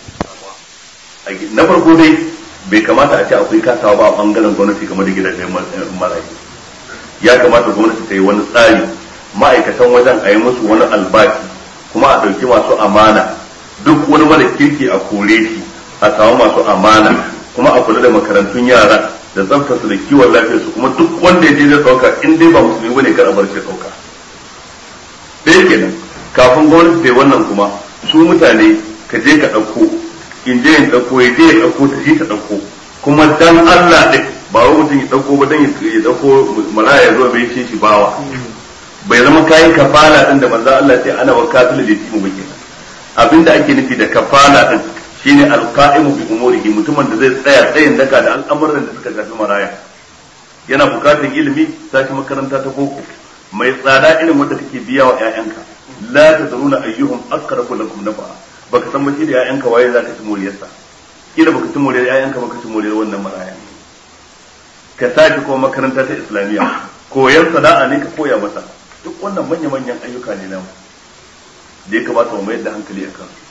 na farko dai bai kamata a ce akwai kasawa ba a bangaren gwamnati game da gidajen marayu ya kamata gwamnati ta yi wani tsari ma'aikatan wajen a yi musu wani albashi kuma a ɗauki masu amana duk wani mara kirki a kore shi a samu masu amana kuma a kula da makarantun yara da tsaftace da kiwon lafiyar su kuma duk wanda ya je zai dauka in dai ba musulmi bane kar a bar shi dauka ɗaya kenan kafin gwamnati ta wannan kuma su mutane ka je ka ɗauko in je in ɗauko ya je ya ɗauko ta shi ta ɗauko kuma dan Allah ɗin ba wai mutum ya ɗauko ba dan ya ɗauko malaya ya zo bai ce shi bawa bai zama kayan kafala ɗin da manzo Allah ce ana wa kafil da timu ba kenan abinda ake nufi da kafala ɗin shine alqa'imu bi umurihi mutumin da zai tsaya tsayin daka da al'amuran da suka shafi maraya yana bukatar ilimi sashi makaranta ta boko mai tsada irin wanda kake biya wa ƴaƴanka la tadruna ayyuhum aqrabu lakum nafa'a baka san ba shi da ƴaƴanka waye zaka ci moriyarsa kila baka ci moriyar ƴaƴanka baka ci moriyar wannan maraya ka sake kuma makaranta ta islamiyya koyar sana'a ne ka koya masa duk wannan manya-manyan ayyuka ne namu da ya kamata mu mayar da hankali a kansu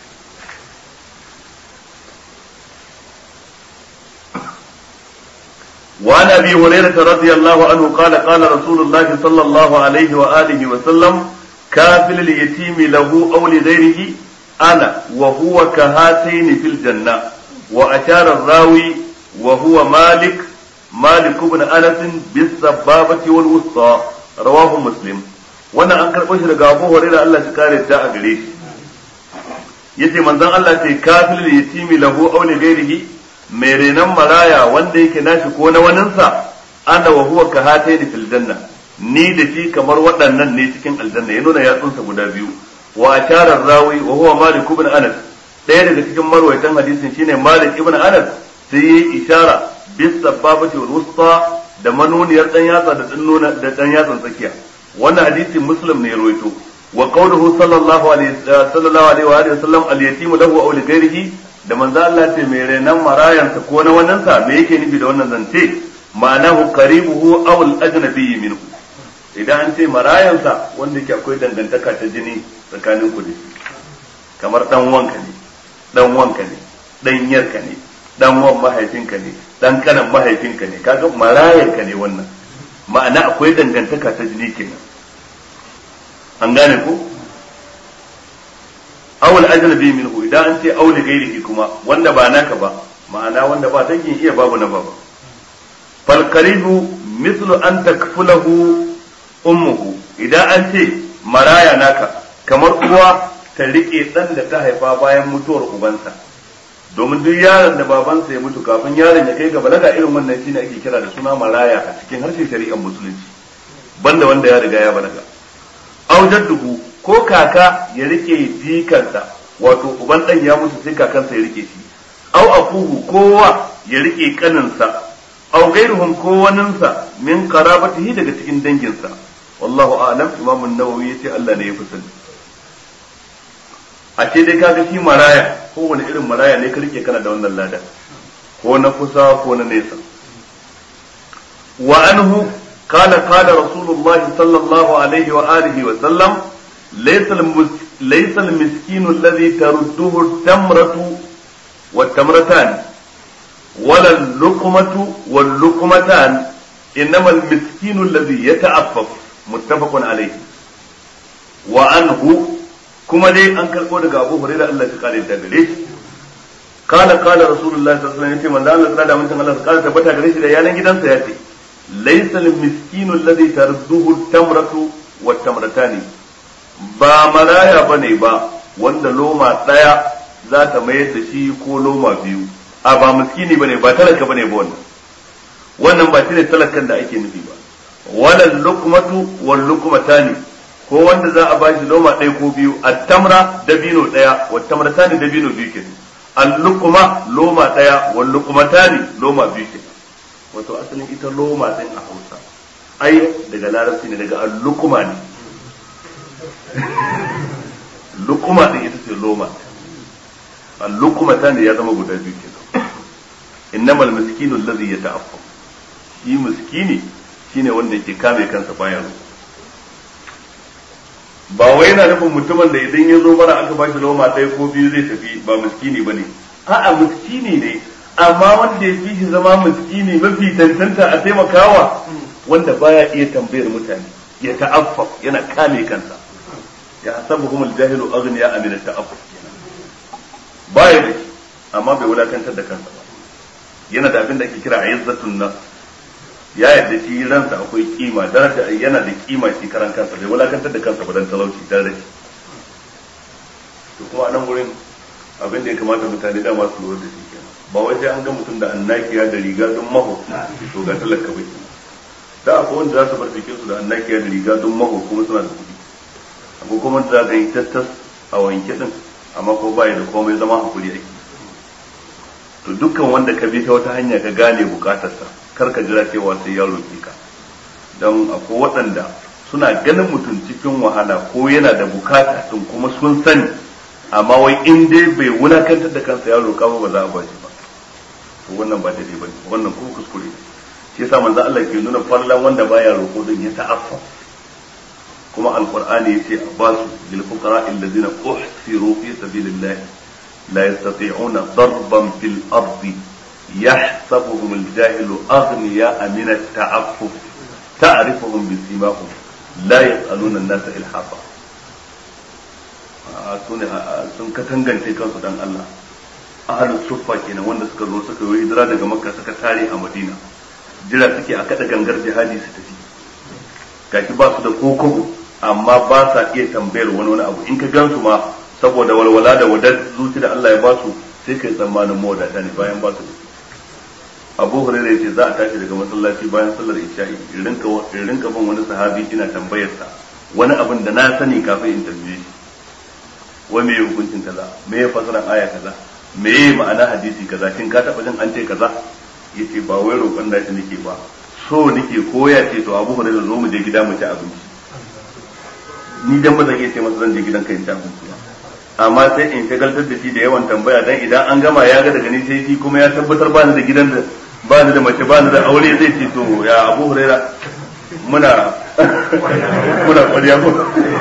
وعن ابي هريره رضي الله عنه قال قال رسول الله صلى الله عليه واله وسلم كافل اليتيم له او لغيره انا وهو كهاتين في الجنه واشار الراوي وهو مالك مالك بن انس بالسبابه والوسطى رواه مسلم wannan an karɓo shi daga Abu Hurairah Allah shi kare ta a gare shi yace manzon Allah ce kafil yatimi lahu aw li ghairihi mai renon maraya wanda yake nashi ko na waninsa ana wa huwa ka hatai fil janna ni da shi kamar waɗannan ne cikin aljanna ya nuna yatsunsa guda biyu wa asharar rawi wa huwa malik ibn anas ɗaya daga cikin marwaitan hadisin shine malik ibn anas sai yi ishara bis sababati wal wusta da manuniyar dan yatsa da dan nuna da dan yatsan tsakiya wannan hadisi muslim ne ya rawaito wa qawluhu sallallahu alaihi sallallahu alaihi wa alihi wasallam al yatimu lahu aw li ghairihi da manzo Allah ce mai renan marayansa ko na wannan sa me yake nufi da wannan zance ma'anahu qaribuhu aw al ajnabi minhu idan an ce marayansa wanda yake akwai dangantaka ta jini tsakanin ku da shi kamar dan wanka ne dan wanka ne dan yarka ne dan wan mahaifinka ne dan kanan mahaifinka ne kaga marayanka ne wannan ma'ana akwai dangantaka ta jini kenan an gane ko awul ajnabi minhu idan an ce auli gairihi kuma wanda ba naka ba ma'ana wanda ba dangin iya babu na baba fal qaribu mithlu an takfulahu ummuhu idan an ce maraya naka kamar uwa ta rike dan da ta haifa bayan mutuwar ubansa domin duk yaron da babansa ya mutu kafin yaron ya kai ga balaga irin wannan shine ake kira da suna maraya a cikin harshen shari'ar musulunci banda wanda ya riga ya balaga aujadduhu ko kaka ya rike jikansa wato uban dan ya mutu sai kakansa ya rike shi au akuhu kowa ya rike kaninsa au gairuhum ko waninsa min qarabatihi daga cikin danginsa wallahu a'lam imam an-nawawi yace Allah ne ya fi sani a ce dai kaga shi maraya ko wani irin maraya ne ka rike kana da wannan lada ko na kusa ko na nesa wa anhu قال قال رسول الله صلى الله عليه وآله وسلم ليس ليس المسكين الذي ترده التمرة والتمرتان ولا اللقمة واللقمتان إنما المسكين الذي يتعفف متفق عليه وعنه كما دي أنكر قول أبو هريرة الله قال الدبليش قال قال رسول الله صلى الله عليه وسلم من دان الله من الله قال تبتا غريش da yanan gidansa ya ce laysa al-miskinu alladhi tarduhu at-tamratu wat-tamratani ba maraya bane ba wanda loma daya za ta mayar da shi ko loma biyu a ba miskini bane ba talaka bane ba wannan wannan ba shine talakan da ake nufi ba wala luqmatu wal luqmatani ko wanda za a bashi loma ɗaya ko biyu at-tamra dabino ɗaya wat tamratani dabino biyu kenan al-luqma loma ɗaya wal luqmatani loma biyu kenan wato asalin ita loma din a Hausa ai daga larabci ne daga al-luqma ne luqma din ita ce loma al-luqmatani ya zama guda biyu kenan innamal miskinu alladhi yata'affa shi miskini shine wanda yake kame kansa bayan ba wai yana nufin mutumin da idan ya zo bara aka bashi loma ɗaya ko biyu zai tafi ba miskini bane a'a miskini ne amma wanda ya fi shi zama miskini mafi tantanta a taimakawa wanda baya iya tambayar mutane ya ta'affa yana kame kansa ya hasabuhum al-jahilu aghniya min at-ta'affuf baya da shi amma bai wulakantar da kansa ba yana da abin da ake kira izzatun nas ya yadda shi ransa akwai kima daraja yana da kima shi karan kansa bai wulakantar da kansa ba dan talauci dan rashi to kuma a nan gurin abin da ya kamata mutane dama su lura da shi kenan ba wai sai an ga mutum da annakiya da riga don maho to ga talaka bai da akwai wanda za su bar jikin su da annakiya da riga don maho kuma suna da kuɗi akwai kuma da za ka yi tattas a wanke din amma ko baya da komai zama hakuri ake to dukkan wanda ka bi ta wata hanya ka gane bukatarsa kar ka jira cewa sai ya roƙe ka don akwai waɗanda suna ganin mutum cikin wahala ko yana da bukata sun kuma sun sani amma wai in dai bai wulakantar da kansa ya roƙa ba ba za a ba shi ba to wannan ba daidai ba wannan kuma kuskure shi yasa manzo Allah ke nuna fallan wanda baya roƙo don ya ta'affa kuma alqur'ani yace a basu lil fuqara alladhina uhsiru fi sabilillah la yastati'una darban fil ardi يحسبهم الجاهل أغنياء من التعفف تعرفهم بسيماهم لا يسألون الناس إلحافا sun katangance kansu dan Allah ahalin suffa kenan wanda suka zo suka yi hijira daga makka suka tare a madina jira suke a kada gangar jihadi su tafi gashi ba su da kokobo amma ba sa iya tambayar wani wani abu in ka gansu ma saboda walwala da wadar zuci da Allah ya ba su sai kai tsammanin mawadata ne bayan ba su da abu hurairah yace za a tashi daga masallaci bayan sallar isha'i in rinka in rinka bin wani sahabi ina tambayar sa wani abin da na sani kafin in tambaye shi wai me hukuncin kaza me ya fasara aya kaza me ya ma'ana hadisi kaza kin ka taba jin an ce kaza yace ba wai roƙon da shi nake ba so nake koya ce to abu hurairah zo mu je gida mu ci abinci ni dan ba zan iya ce masa zan je gidan ka in ci abinci ba amma sai in shagaltar da shi da yawan tambaya dan idan an gama ya ga daga ni sai shi kuma ya tabbatar ba ni da gidan da ba ni da mace ba ni da aure zai ce to ya abu huraira muna muna kwariya ko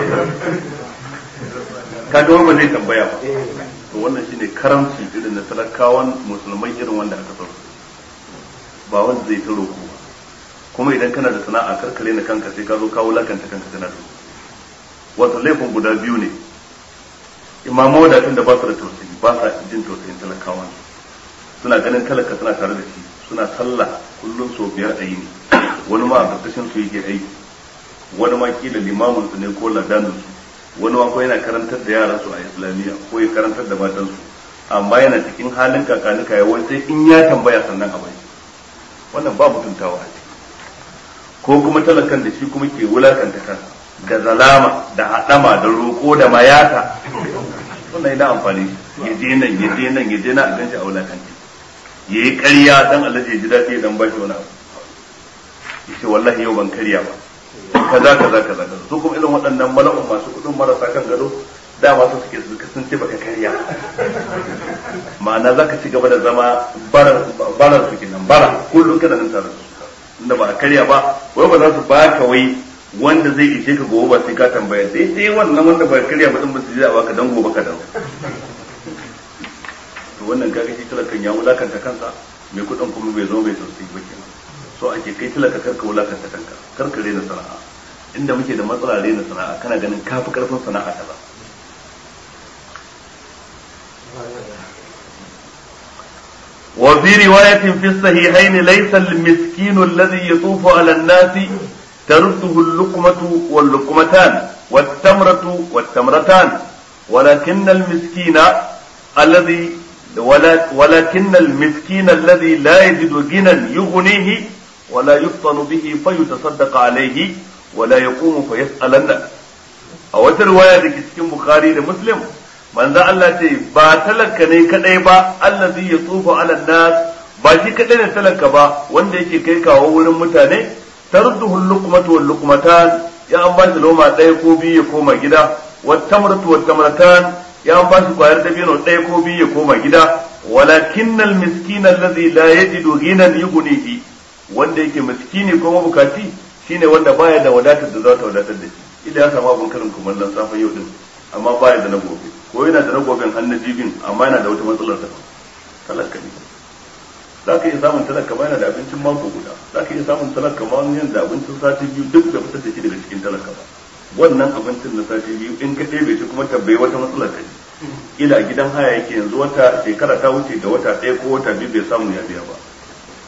ka ga ba zai tambaya ba to wannan shine karamci irin na talakawan musulmai irin wanda aka san ba wanda zai ta roko ba kuma idan kana da sana'a karkare na kanka sai ka zo kawo lakanta kanka kana da wato laifin guda biyu ne imamu wadatun da ba su da tausayi ba sa jin tausayin talakawa suna ganin talaka suna tare da shi suna sallah kullum sau biyar a yini wani ma a karkashin su yake aiki wani ma kila limamin su ne ko ladanin su wani ma ko yana karantar da yaran su a islamiyya ko ya karantar da matan su amma yana cikin halin kakanika ya wai sai in ya tambaya sannan a bai wannan ba mutuntawa a ciki ko kuma talakan da shi kuma ke wulakanta kansa da zalama da haɗama da roƙo da mayata wannan yana amfani ya je nan ya je nan ya je nan a ganshi a wulakanci ya yi ƙarya dan Allah ya ji daɗi ya dan ba shi wani abu ya ce wallahi yau ban karya ba kaza kaza kaza kaza su kuma irin waɗannan mala'un masu kuɗin marasa kan gado dama su suke su sun ce baka karya ma'ana zaka ci gaba da zama barar su kenan bara kullum kana nan tare da su inda ba a karya ba wai ba za su baka wai wanda zai ishe ka gobe ba sai ka tambaya sai sai wannan wanda ba karya ba din ba su ji a baka dan gobe ka dawo to wannan kaga shi talakan ya wulakanta kansa mai kudin kuma bai zo bai tausayi ba kenan so ake kai talaka karka wulakanta kanka karka rena sana'a inda muke da matsala rena sana'a kana ganin kafi karfin sana'a kaza وفي رواية في الصحيحين ليس المسكين الذي يطوف على الناس ترده اللقمة واللقمتان والتمرة والتمرتان ولكن المسكين الذي ولكن المسكين الذي لا يجد غنى يغنيه ولا يفطن به فيتصدق عليه ولا يقوم فيسأل الناس أو رواية cikin Bukhari da Muslim manzo Allah ce ba talaka ne kadai ba allazi yatufu ala nas ba shi kadai ne talaka ba wanda yake kai kawo wurin mutane tarduhu luqmatu wal luqmatan ya an ba shi loma ɗaya ko biyu ya koma gida wat tamratu wat tamratan ya an ba shi kwayar dabino ɗaya ko biyu ya koma gida walakinnal miskina alladhi la yajidu ghinan yughnihi wanda yake miskini ko mabukaci shine wanda baya da wadatar da za ta wadatar da shi idan ya samu abun karin kumallon safa yau din amma baya da na gobe ko yana da na goben hannu jibin amma yana da wata matsalar ta talaka ne za ka iya samun talaka ma yana da abincin mako guda za ka iya samun talaka ma yana da abincin sati biyu duk da fitar da shi daga cikin talaka ba wannan abincin na sati biyu in ka ɗebe shi kuma tabbai wata matsalar ta ila gidan haya yake yanzu wata shekara ta wuce da wata ɗaya ko wata biyu bai samu ya biya ba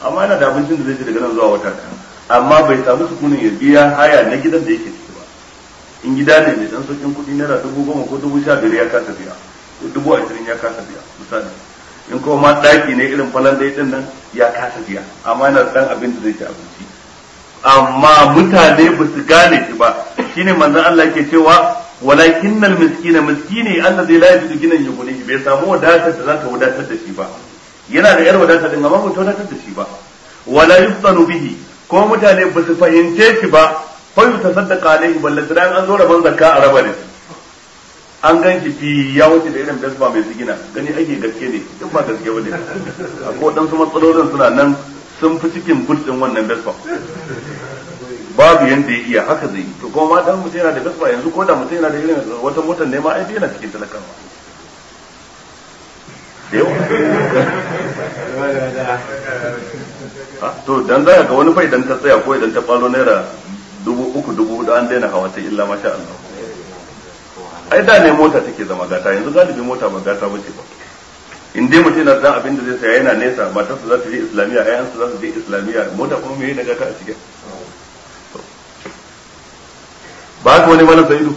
amma yana da abincin da zai ci daga nan zuwa wata ɗaya amma bai samu sukunin ya biya haya na gidan da yake ciki ba in gida ne mai dan saukin kuɗi naira dubu goma ko dubu sha biyar ya kasa biya ko dubu ashirin ya kasa biya misali in kuma ma ɗaki ne irin falon da din nan ya kasa biya amma yana da ɗan abin da zai ci abinci amma mutane ba su gane shi ba shine manzon Allah yake cewa walakin al miskina miskini allazi la yajidu ginan yughnihi bai samu wadatar da za ta wadatar da shi ba yana da yar wadatar din amma ba ta wadatar da shi ba wala yuftanu bihi ko mutane ba su fahimce shi ba fa yutasaddaqa alaihi ballantana an zo rabon zakka a raba da shi an gan shi fi ya wuce da irin dasba mai sigina gani ake gaske ne duk ba gaske bane akwai waɗansu matsalolin suna nan sun fi cikin burtsin wannan dasba babu yanda ya iya haka zai yi to kuma ma dan mutum yana da dasba yanzu ko da mutum yana da irin wata motar ne ma ai yana cikin talakawa da yawa to dan za ga wani fa idan ta tsaya ko idan ta falo naira dubu uku dubu hudu an daina hawa sai illa masha Allah ai da ne mota take zama gata yanzu galibi mota ba gata bace ba in dai mutum yana dan abin da zai saya yana nesa matarsa za ta je islamiyya ayansa za su je islamiyya mota kuma me na gata a cikin ba haka wani malam sa'idu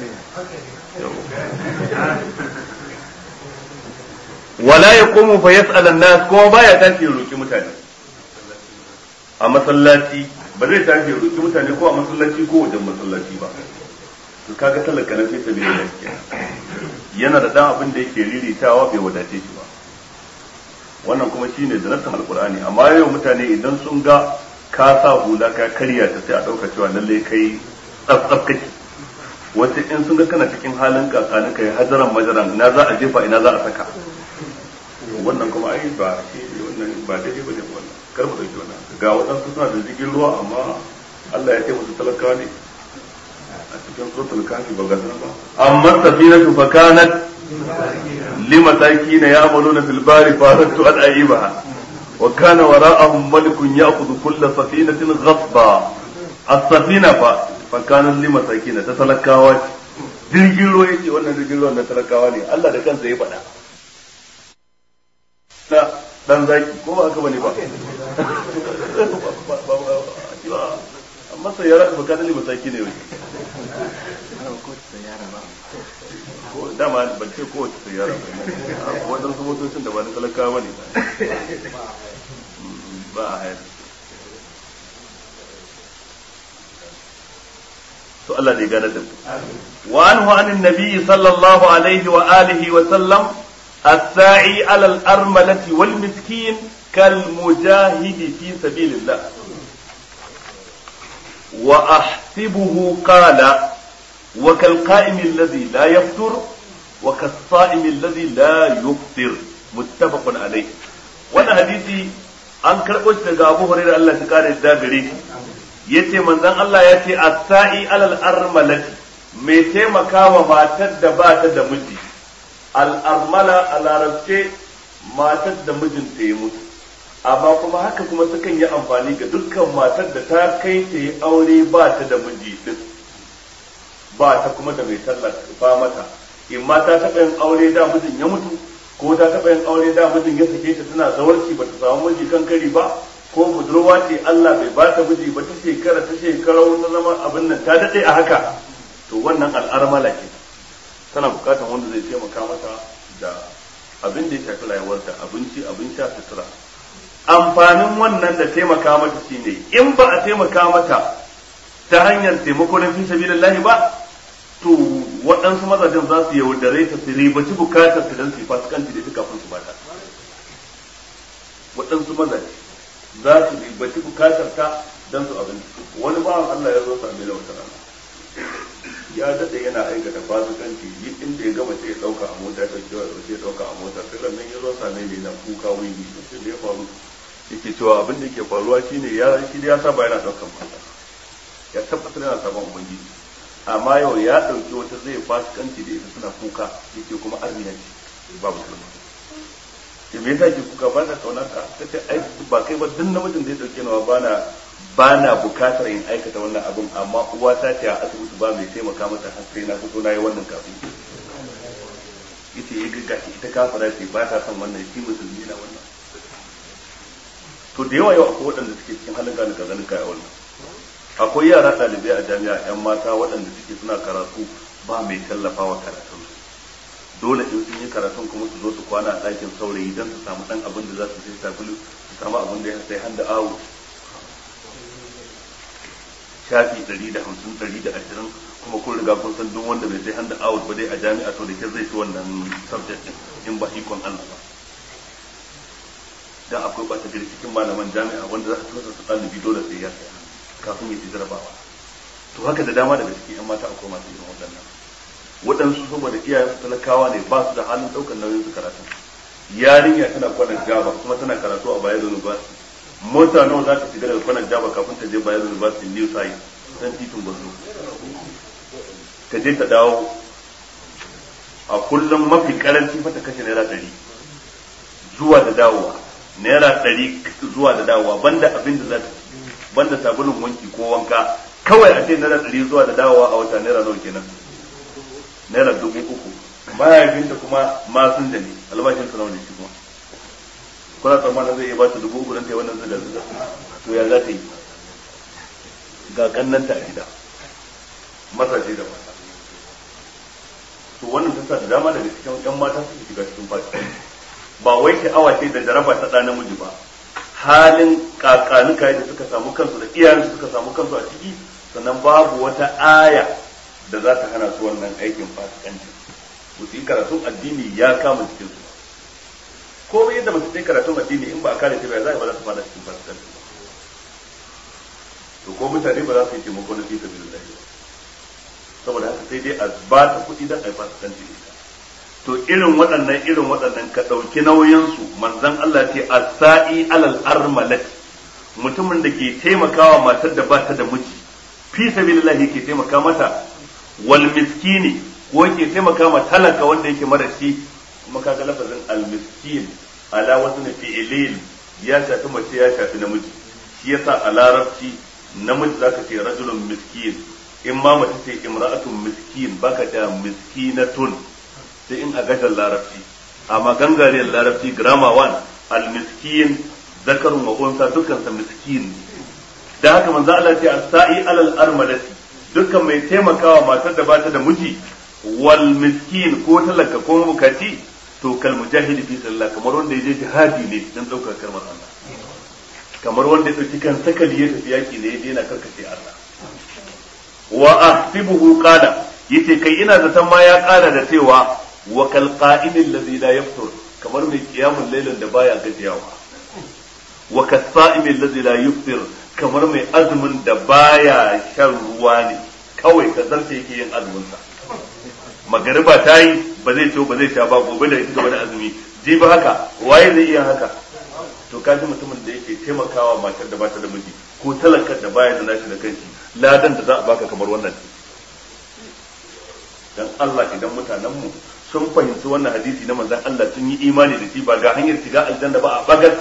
wala yaqumu fa yas'al an-nas kuma baya tashi ya roki mutane a masallaci ba zai tashi ya roki mutane ko a masallaci ko wajen masallaci ba to kaga talaka na sai sabili da yana da dan abin da yake riritawa bai wadace shi ba wannan kuma shine da nassan alqur'ani amma yau mutane idan sun ga ka sa hula ka karya ta sai a dauka cewa lalle kai tsaf kake wasu in sun ga kana cikin halin kakani kai hajaran majaran ina za a jefa ina za a saka wannan kuma ai ba shi wannan ba daidai bane wannan kar mu dauki wannan ga waɗansu suna da jirgin ruwa amma Allah ya ce musu talakawa ne a cikin suratul kafi ba gasar ba amma safinatu fa kanat limasakin ya'maluna fil bari faratu an ayibaha wa kana wara'ahum malikun ya'khudhu kulla safinatin ghasba as-safina fa fa kanat limasakin ta talakawa jirgin ruwa yace wannan jirgin ruwan na talakawa ne Allah da kansa ya faɗa na dan zaki ko ba haka bane ba amma sai yara ba kana lima saki ne wai ko dama ban ce kowace sayyara ba ko wadansu motocin da ba na talakawa bane ba a hayar to Allah da ya gane da wa anhu anin nabi sallallahu alaihi wa alihi wa sallam الساعي على الأرملة والمسكين كالمجاهد في سبيل الله وأحسبه قال وكالقائم الذي لا يفطر وكالصائم الذي لا يفطر متفق عليه وانا حديثي an karɓo shi daga Abu Hurairah Allah ta kare da gare shi yace manzon Allah yace as-sa'i alal armalati mai taimakawa matar da ba ta da miji al'armala a larabce matar da mijinta ya mutu amma kuma haka kuma sukan yi amfani ga dukkan matar da ta kai ta yi aure ba ta da miji din ba ta kuma da mai tallafa mata in ma ta taɓa yin aure da mijin ya mutu ko ta taɓa yin aure da mijin ya sake ta tana zawarci ba ta samu miji kan kari ba ko budurwa ce Allah bai ba ta miji ba ta shekara ta shekara ta zama abin nan ta daɗe a haka to wannan al'armala ke tana bukatar wanda zai taimaka mata da abin da ya shafi rayuwarta abinci abin sha sutura amfanin wannan da taimaka mata shine in ba a taimaka mata ta hanyar taimako na fi sabilillahi ba to waɗansu mazajen za su yaudare ta su ribaci bukatar su don su fasikanci da ita kafin su bata waɗansu mazaje za su ribaci bukatar ta don su abin wani bawan Allah ya zo same da wata rana ya daɗe yana aikata fasikanci yi inda ya gama sai ya ɗauka a mota ya ɗauki wa sai ya ɗauka a mota sai nan ya zo same ni na kuka wani sai da ya faru yake cewa abin da yake faruwa shine ya shi ya saba yana ɗaukan mata ya tabbatar yana saban ubangiji amma yau ya ɗauki wata zai fasikanci da ita suna kuka yake kuma arniya ce babu kalma ke me yasa ke kuka ba na kaunar ka kace ai ba kai ba duk namijin da ya dauke nawa bana ba na bukatar in aikata wannan abin amma uwa ta ce a asibiti ba mai taimaka mata har sai na fito na yi wannan kafin ita ya ga gashi ita kafara ce ba ta son wannan shi musulmi na wannan to to da yawa yau akwai waɗanda suke cikin halin gani ka ganin kai a wannan akwai yara ɗalibai a jami'a yan mata waɗanda suke suna karatu ba mai tallafawa karatun dole in sun yi karatun kuma su zo su kwana a ɗakin saurayi don su samu ɗan abin da za su sai sabulu su samu abin da ya sai handa awo shafi ɗari da hamsin ɗari da ashirin kuma kun riga kun san duk wanda bai sai handa awo ba dai a jami'a to da ke zai ci wannan subject in ba ikon Allah ba dan akwai ɓata gari cikin malaman jami'a wanda za su tusa su ɗalibi dole sai ya saya kafin ya ci jarabawa to haka da dama daga cikin 'yan mata akwai masu irin waɗannan waɗansu saboda iyayen talakawa ne ba su da halin ɗaukar nauyin su karatu yarinya tana kwanan jaba kuma tana karatu a bayan university mota nawa za ta shiga daga kwanan jaba kafin ta je bayan university new site san titin gwazo ta je ta dawo a kullum mafi karanci fa ta kashe naira ɗari zuwa da dawowa naira ɗari zuwa da dawowa banda abin da za ta banda sabulun wanki ko wanka kawai a ce naira ɗari zuwa da dawowa a wata naira nawa kenan naira dubu uku mahaifinta kuma masun da ne albashin sa nawa ne shi kuma kuna tsammanin zai iya ba ta dubu uku don ta yi wannan zuga zuga to ya za ta yi ga kannanta a gida mazaje da mata to wannan ta sa da dama daga cikin yan mata suke shiga cikin fata ba wai sha'awa ce da jaraba ta ɗa namiji ba halin kakanuka da suka samu kansu da iyayensu suka samu kansu a ciki sannan babu wata aya da za ta hana su wannan aikin fasikanci su yi karatun addini ya kama cikin su komai yadda mace ta yi karatun addini in ba a kare ta ba za a ba za ta fada cikin fasikanci ba to ko mutane ba za su yi taimako na fita bin lahi saboda haka sai dai a ba ta kuɗi don a yi fasikanci ita to irin waɗannan irin waɗannan ka ɗauki nauyinsu manzon Allah ce as-sa'i alal armalat mutumin da ke taimakawa matar da ba ta da miji fi sabilillahi ke taimaka mata wal miskini ko yake taimaka ma talaka wanda yake mara shi kuma kaga lafazin al miskin ala wasu na fi'ilin ya shafi mace ya shafi namiji shi yasa a larabci namiji zaka ce rajulun miskin in ma mace ce imra'atun miskin baka da miskinatun sai in a gashin larabci amma gangariyar larabci grammar one al miskin zakarun wa unsa dukkan sa miskin da haka manzo Allah ce as-sa'i alal armalati dukkan mai taimakawa matar da bata da miji wal miskin ko talaka ko mukati to kal mujahidi fi sabilillah kamar wanda ya je jihadi ne dan daukar kalmar Allah kamar wanda ya dauki kan sakali ya tafi yaki ne ya je yana karkace Allah wa ahsibuhu qala yace kai ina zaton ma ya kara da cewa wa kal qa'imil ladhi la yaftur kamar mai qiyamul lailin da baya gajiyawa wa kasa'imil ladhi la yuftir kamar mai azumin da baya shan ruwa ne kawai ka zarce yake yin azumin sa magariba ta yi ba zai ciwo ba zai sha ba gobe da ita gaba da azumi ji ba haka waye zai iya haka to ka ji mutumin da yake taimakawa matar da bata da miji ko talakar da baya da nashi da kanshi ladan da za a baka kamar wannan dan Allah idan mutanen mu sun fahimci wannan hadisi na manzon Allah sun yi imani da shi ba ga hanyar shiga aljanna ba a bagas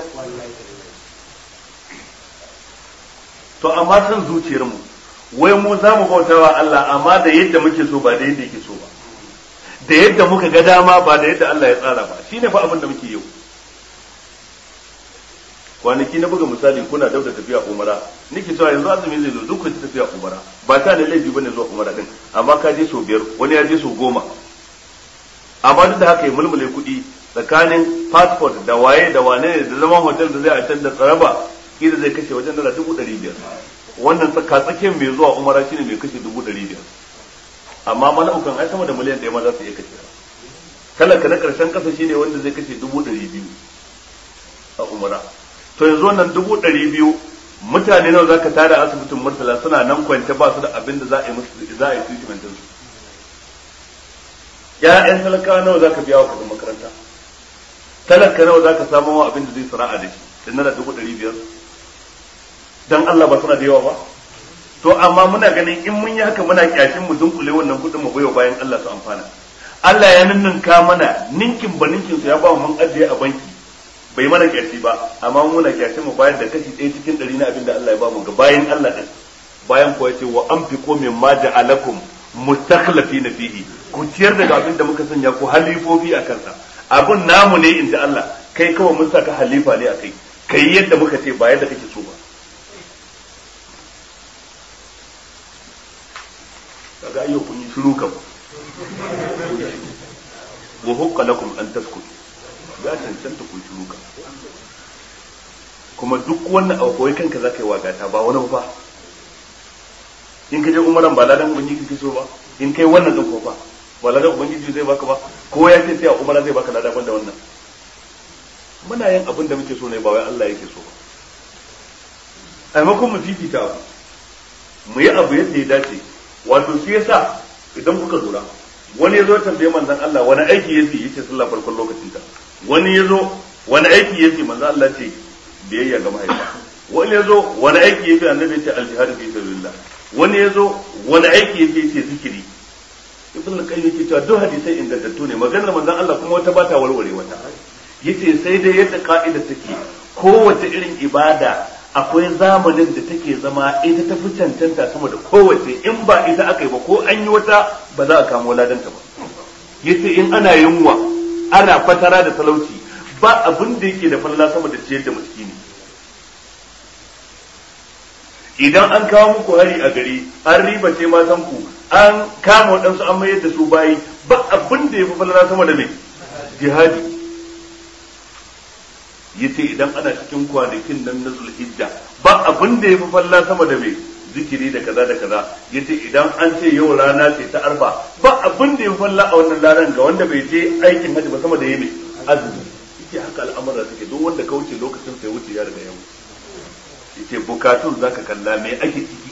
to amma san zuciyar mu wai mu za mu bauta wa Allah amma da yadda muke so ba da yadda yake so ba da yadda muka ga dama ba da yadda Allah ya tsara ba shine fa abin da muke yau kwanaki na buga misali kuna dab da tafiya umara nake cewa yanzu azumi zai zo duk ta tafiya umara ba ta da laifi bane zuwa umara din amma ka je sau biyar wani ya je sau goma amma duk da haka ya mulmule kuɗi tsakanin passport da waye da wane ne da zaman hotel da zai a can da tsaraba kila zai kashe wajen dala dubu ɗari biyar wannan tsaka tsakiyar mai zuwa umara shine mai kashe dubu ɗari biyar amma mala'ukan ai sama da miliyan ɗaya ma za su iya kashe talaka na ƙarshen ƙasa shine wanda zai kashe dubu ɗari biyu a umara to yanzu wannan dubu ɗari biyu mutane nawa zaka tara asibitin murtala suna nan kwance ba su da abin da za a yi musu za a yi treatment su ya'yan talakawa nawa zaka biya wa kuɗin makaranta talaka nawa zaka samu wa abin da zai sana'a da shi da naira dubu ɗari biyar dan Allah ba suna da yawa ba to amma muna ganin in mun yi haka muna kyashin mu dunkule wannan kuɗin mu baiwa bayan Allah su amfana Allah ya ninninka mana ninkin ba ninkin su ya ba mu mun ajiye a banki bai mana kyashi ba amma muna kyashin mu bayar da kashi ɗaya cikin ɗari na abin da Allah ya ba mu ga bayan Allah ɗin bayan kuwa ce wa an fi ko min ma ja'alakum mustakhlifina fihi ku ciyar daga abin da muka sanya ku halifofi a kansa abun namu ne inda Allah kai kawai mun saka halifa ne a kai kai yadda muka ce ba yadda kake so ba kaga ayyau kun yi shiru kam wa hukka lakum an taskutu ya cancanta ku shiru kam kuma duk wannan abu kawai kanka zaka yi wagata ba wani ba in ka je umaran ba ladan ubangiji kake so ba in kai wannan din ko ba ba ladan ubangiji zai baka ba ko ya ce sai a umara zai baka ladan da wannan muna yin abin da muke so ne ba wai Allah yake so ba a maimakon mu fifita abu mu yi abu yadda ya dace wato shi yasa idan kuka lura wani ya zo tambaye manzon Allah wani aiki yake yace sallah farkon lokacin ta wani ya zo wani aiki yake manzon Allah ce biyayya ga mahaifa wani ya zo wani aiki yake annabi ya ce aljihadu fi sabilillah wani ya zo wani aiki yake ce zikiri ibn al-qayyim yake cewa duk hadisai ingantattu ne maganar manzon Allah kuma wata bata warware wata yace sai dai yadda ka'ida take kowace irin ibada akwai zamanin da take zama ita ta fi cancanta sama da kowace in ba ita aka yi ba ko an yi wata ba za a kamo ladanta ba yace in ana yunwa ana fatara da talauci ba abin da yake da falla sama da ciyar da miskini idan an kawo muku hari a gari an riba ce matan ku an kama waɗansu an mayar da su bayi ba abin da ya fi falala sama da mai jihadi yace idan ana cikin kwanakin nan na zulhijja ba abin da ya fi falala sama da mai zikiri da kaza da kaza yace idan an ce yau rana ce ta arfa ba abin da ya fi falala a wannan ranar ga wanda bai je aikin hajji ba sama da ya mai azumi yace haka al'amura suke duk wanda ka wuce lokacin sai wuce ya riga ya wuce yace bukatun zaka kalla me ake ciki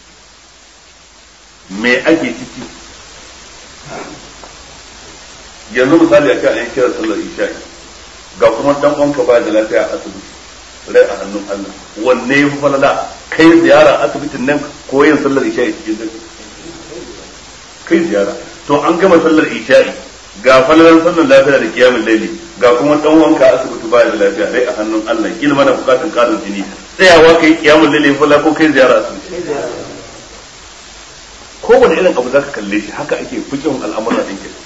me ake ciki yanzu misali a ce an kira sallar isha'i ga kuma dan uwanka ba da lafiya a asibiti rai a hannun Allah wanne ya fi falala kai ziyara asibitin nan ko yin sallar isha'i cikin dare kai ziyara to an gama sallar isha'i ga falalan sallar lafiya da kiyamin laili ga kuma dan uwanka asibiti ba da lafiya rai a hannun Allah kila mana bukatun karin jini tsayawa kai kiyamin laili falala ko kai ziyara asibiti kowane irin abu zaka kalle shi haka ake fikin al'amuran din ke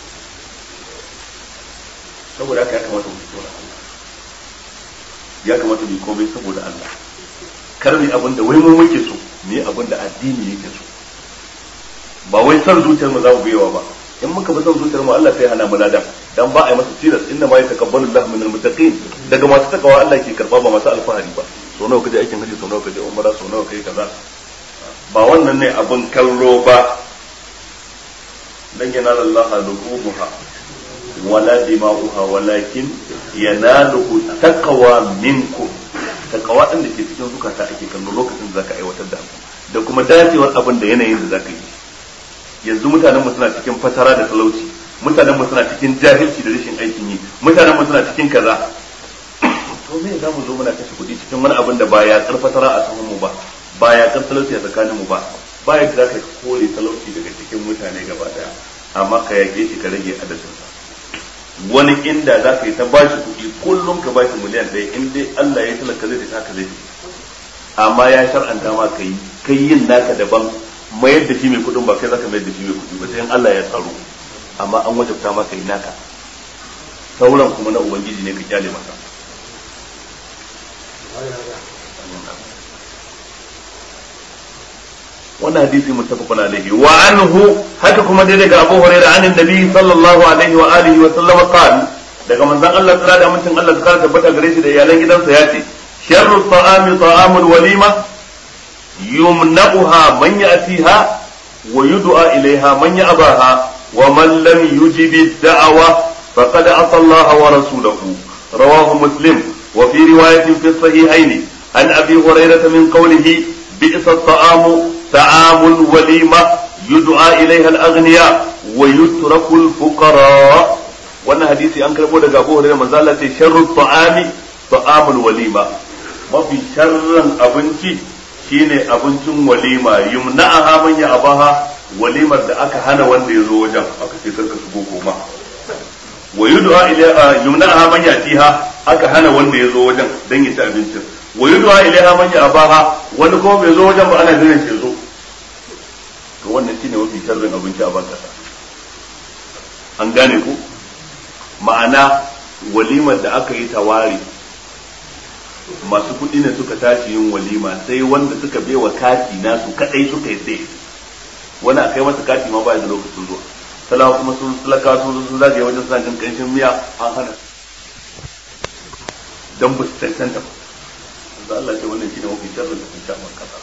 saboda haka ya kamata mu fito Allah ya kamata mu komai saboda Allah kar mu abin da wai mun muke so mu yi abin da addini yake so ba wai san zuciyar mu za mu biyawa ba in muka bi san zuciyar mu Allah sai hana mu ladan dan ba a yi masa tilas inna ma yataqabbalu Allah min almuttaqin daga masu takawa Allah ke karba ba masu alfahari ba so nawa kaje aikin haji so nawa kaje umara so nawa kai kaza ba wannan ne abin kallo ba dan yana Allah luquha wala dima'uha walakin yanaluhu taqwa minkum taqwa din da ke cikin zukata ake kallo lokacin da zaka aiwatar da abu da kuma dacewar abin da yanayin da zaka yi yanzu mutanen mu suna cikin fatara da talauci mutanen mu suna cikin jahilci da rashin aikin yi mutanen mu suna cikin kaza to me za mu zo muna kashe kuɗi cikin wani abin da ba ya karfatara a saman mu ba ba ya kar talauci a tsakanin mu ba ba ya za ka kore talauci daga cikin mutane gaba daya amma ka yage shi ka rage adadin sa wani inda za ka yi ta bashi kuɗi kullum ka bashi miliyan ɗaya in dai Allah ya talaka zai ta haka zai amma ya shar'anta ma ka yi kai yin naka daban mayar da shi mai kuɗin ba kai za ka mayar da shi mai kuɗi ba sai in Allah ya tsaro amma an wajabta ma ka yi naka sauran kuma na ubangiji ne ka kyale masa wannan hadisi muttafaqun alaihi wa anhu haka kuma dai daga Abu Hurairah an annabi sallallahu alaihi wa alihi wa sallam qala daga manzon Allah tsara da mutum Allah tsara tabbata gare shi da iyalan gidansa ya ce sharru ta'ami ta'amul walima yumna'uha man ya'tiha wa yud'a ilaiha man ya'baha wa man lam yujib ad-da'wa faqad asa Allah wa rasulahu rawahu muslim wa fi riwayatin fi sahihayn an abi hurairah min qawlihi bi'sa at-ta'amu طعام الوليمة يدعى إليها الأغنياء ويترك الفقراء wannan hadisi an karbo daga Abu Hurairah manzo Allah ce sharru ta'ami ta'amul walima mafi sharran abinci shine abincin walima yumna'aha man ya abaha walimar da aka hana wanda ya zo wajen aka ce karka shigo koma wa yud'a ila yumna'aha man yatiha aka hana wanda ya zo wajen dan ya ci abincin wa yud'a ilaiha man ya abaha wani kuma bai zo wajen ba ana jiran shi zo to wannan shine mafi sharrin abinci a ban kasa an gane ku ma'ana walimar da aka yi tawari masu kuɗi ne suka tashi yin walima sai wanda suka baiwa kati nasu kadai suka yi sai wani a kai masa kati ma ba da lokacin zuwa talawa kuma sun talaka sun sun zagaye wajen suna jin kanshin miya an hana dan ba su cancanta ba da Allah ce wannan shine mafi sharrin da sun sha man kasa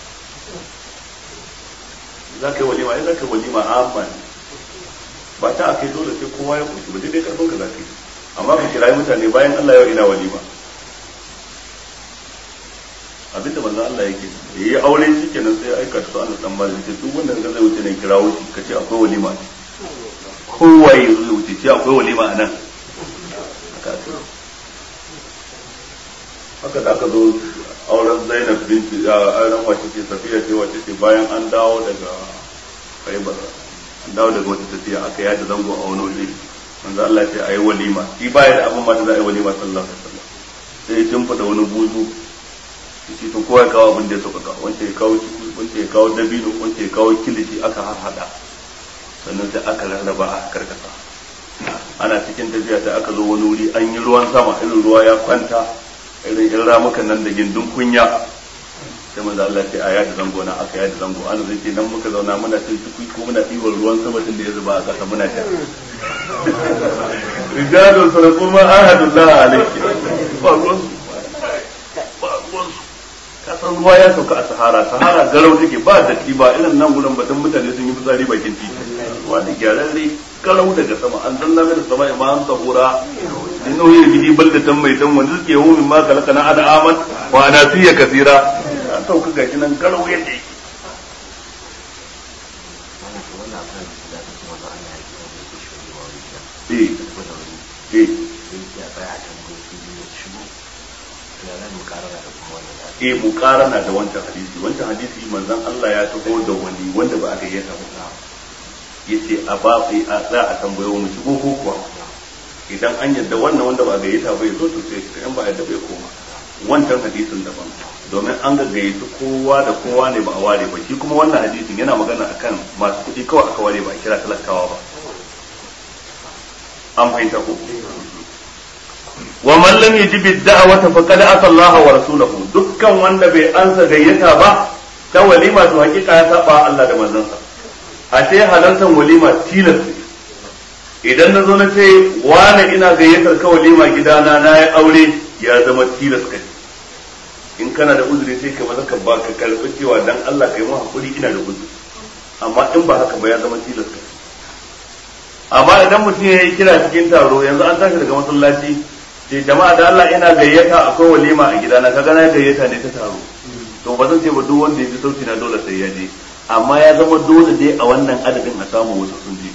za ka yi walima ai za ka yi walima amma ne ba ta a kai dole sai kowa ya kunshi ba daidai karfin ka za ka yi amma ka kirayi mutane bayan Allah yau ina walima abinda manzon Allah yake da yi aure shi kenan sai aika su Allah dan malik ce duk wanda ga zai wuce ne kirawo shi kace akwai walima kowa ya zai wuce ce akwai walima a nan haka da aka zo auren Zainab binti auren wace ce Safiya ce wace ce bayan an dawo daga Khaibar an dawo daga wata tafiya aka yada zango a wani waje manzo Allah ya ce ayi walima shi baya da abin ma da za a yi walima sallallahu alaihi wasallam sai ya tumfa wani buzu shi to kowa ya kawo abin da ya sauƙaƙa wanda ya kawo ciki wanda ya kawo dabino wanda ya kawo kilishi aka harhaɗa sannan sai aka rarraba a karkasa ana cikin tafiya sai aka zo wani wuri an yi ruwan sama irin ruwa ya kwanta irin in ramukan nan da gindin kunya sai manzo Allah ce a yada zango na aka yada zango ana zai ce nan muka zauna muna cin ciki ko muna ɗiban ruwan sama tun da ya zuba a ƙasa muna sha rijalun sadaqu ma ahadullah alayhi ba ruwan ba ruwan kasan ruwa ya sauka a sahara sahara garau take ba datti ba irin nan gurin batun mutane sun yi fitsari bakin titi ruwa ne gyararre garau daga sama an zanna mai da sama ya ma'an sahura in nauyi gidi baldatan mai dan wanda suke hu min ma kalaka na ada aman wa anasiya kasira an sauka gashi nan garau yadda yake eh eh eh mukarana da wancan hadisi wancan hadisi manzon Allah ya taho da wani wanda ba a gayyata ba yace a ba a za a tambayo mu shigo ko kuwa idan an yadda wannan wanda ba a gayyata ba ya zo to sai in ba yadda bai koma wancan hadisin daban domin an ga gayyaci kowa da kowa ne ba a ware ba shi kuma wannan hadisin yana magana akan masu kuɗi kawai aka ware ba a kira talakawa ba an fahimta ko wa man lam yajib ad-da'wata faqad asa Allah wa rasulahu dukkan wanda bai ansa gayyata ba ta walima to hakika ya saba Allah da manzansa a ce halartar walima tilas idan na zo na ce wani ina gayyatar ka walima gidana na ya aure ya zama tilas kai in kana da uzuri sai ka maza ka ba ka karbi cewa dan Allah kai mu hakuri ina da uzuri amma in ba haka ba ya zama tilas kai amma idan mutum ya yi kira cikin taro yanzu an tashi daga masallaci ce jama'a da Allah ina gayyata akwai walima a gidana kaga na gayyata ne ta taro to ba zan ce ba duk wanda ya ji sauti na dole sai ya je amma ya zama dole dai a wannan adadin a samu wasu sun je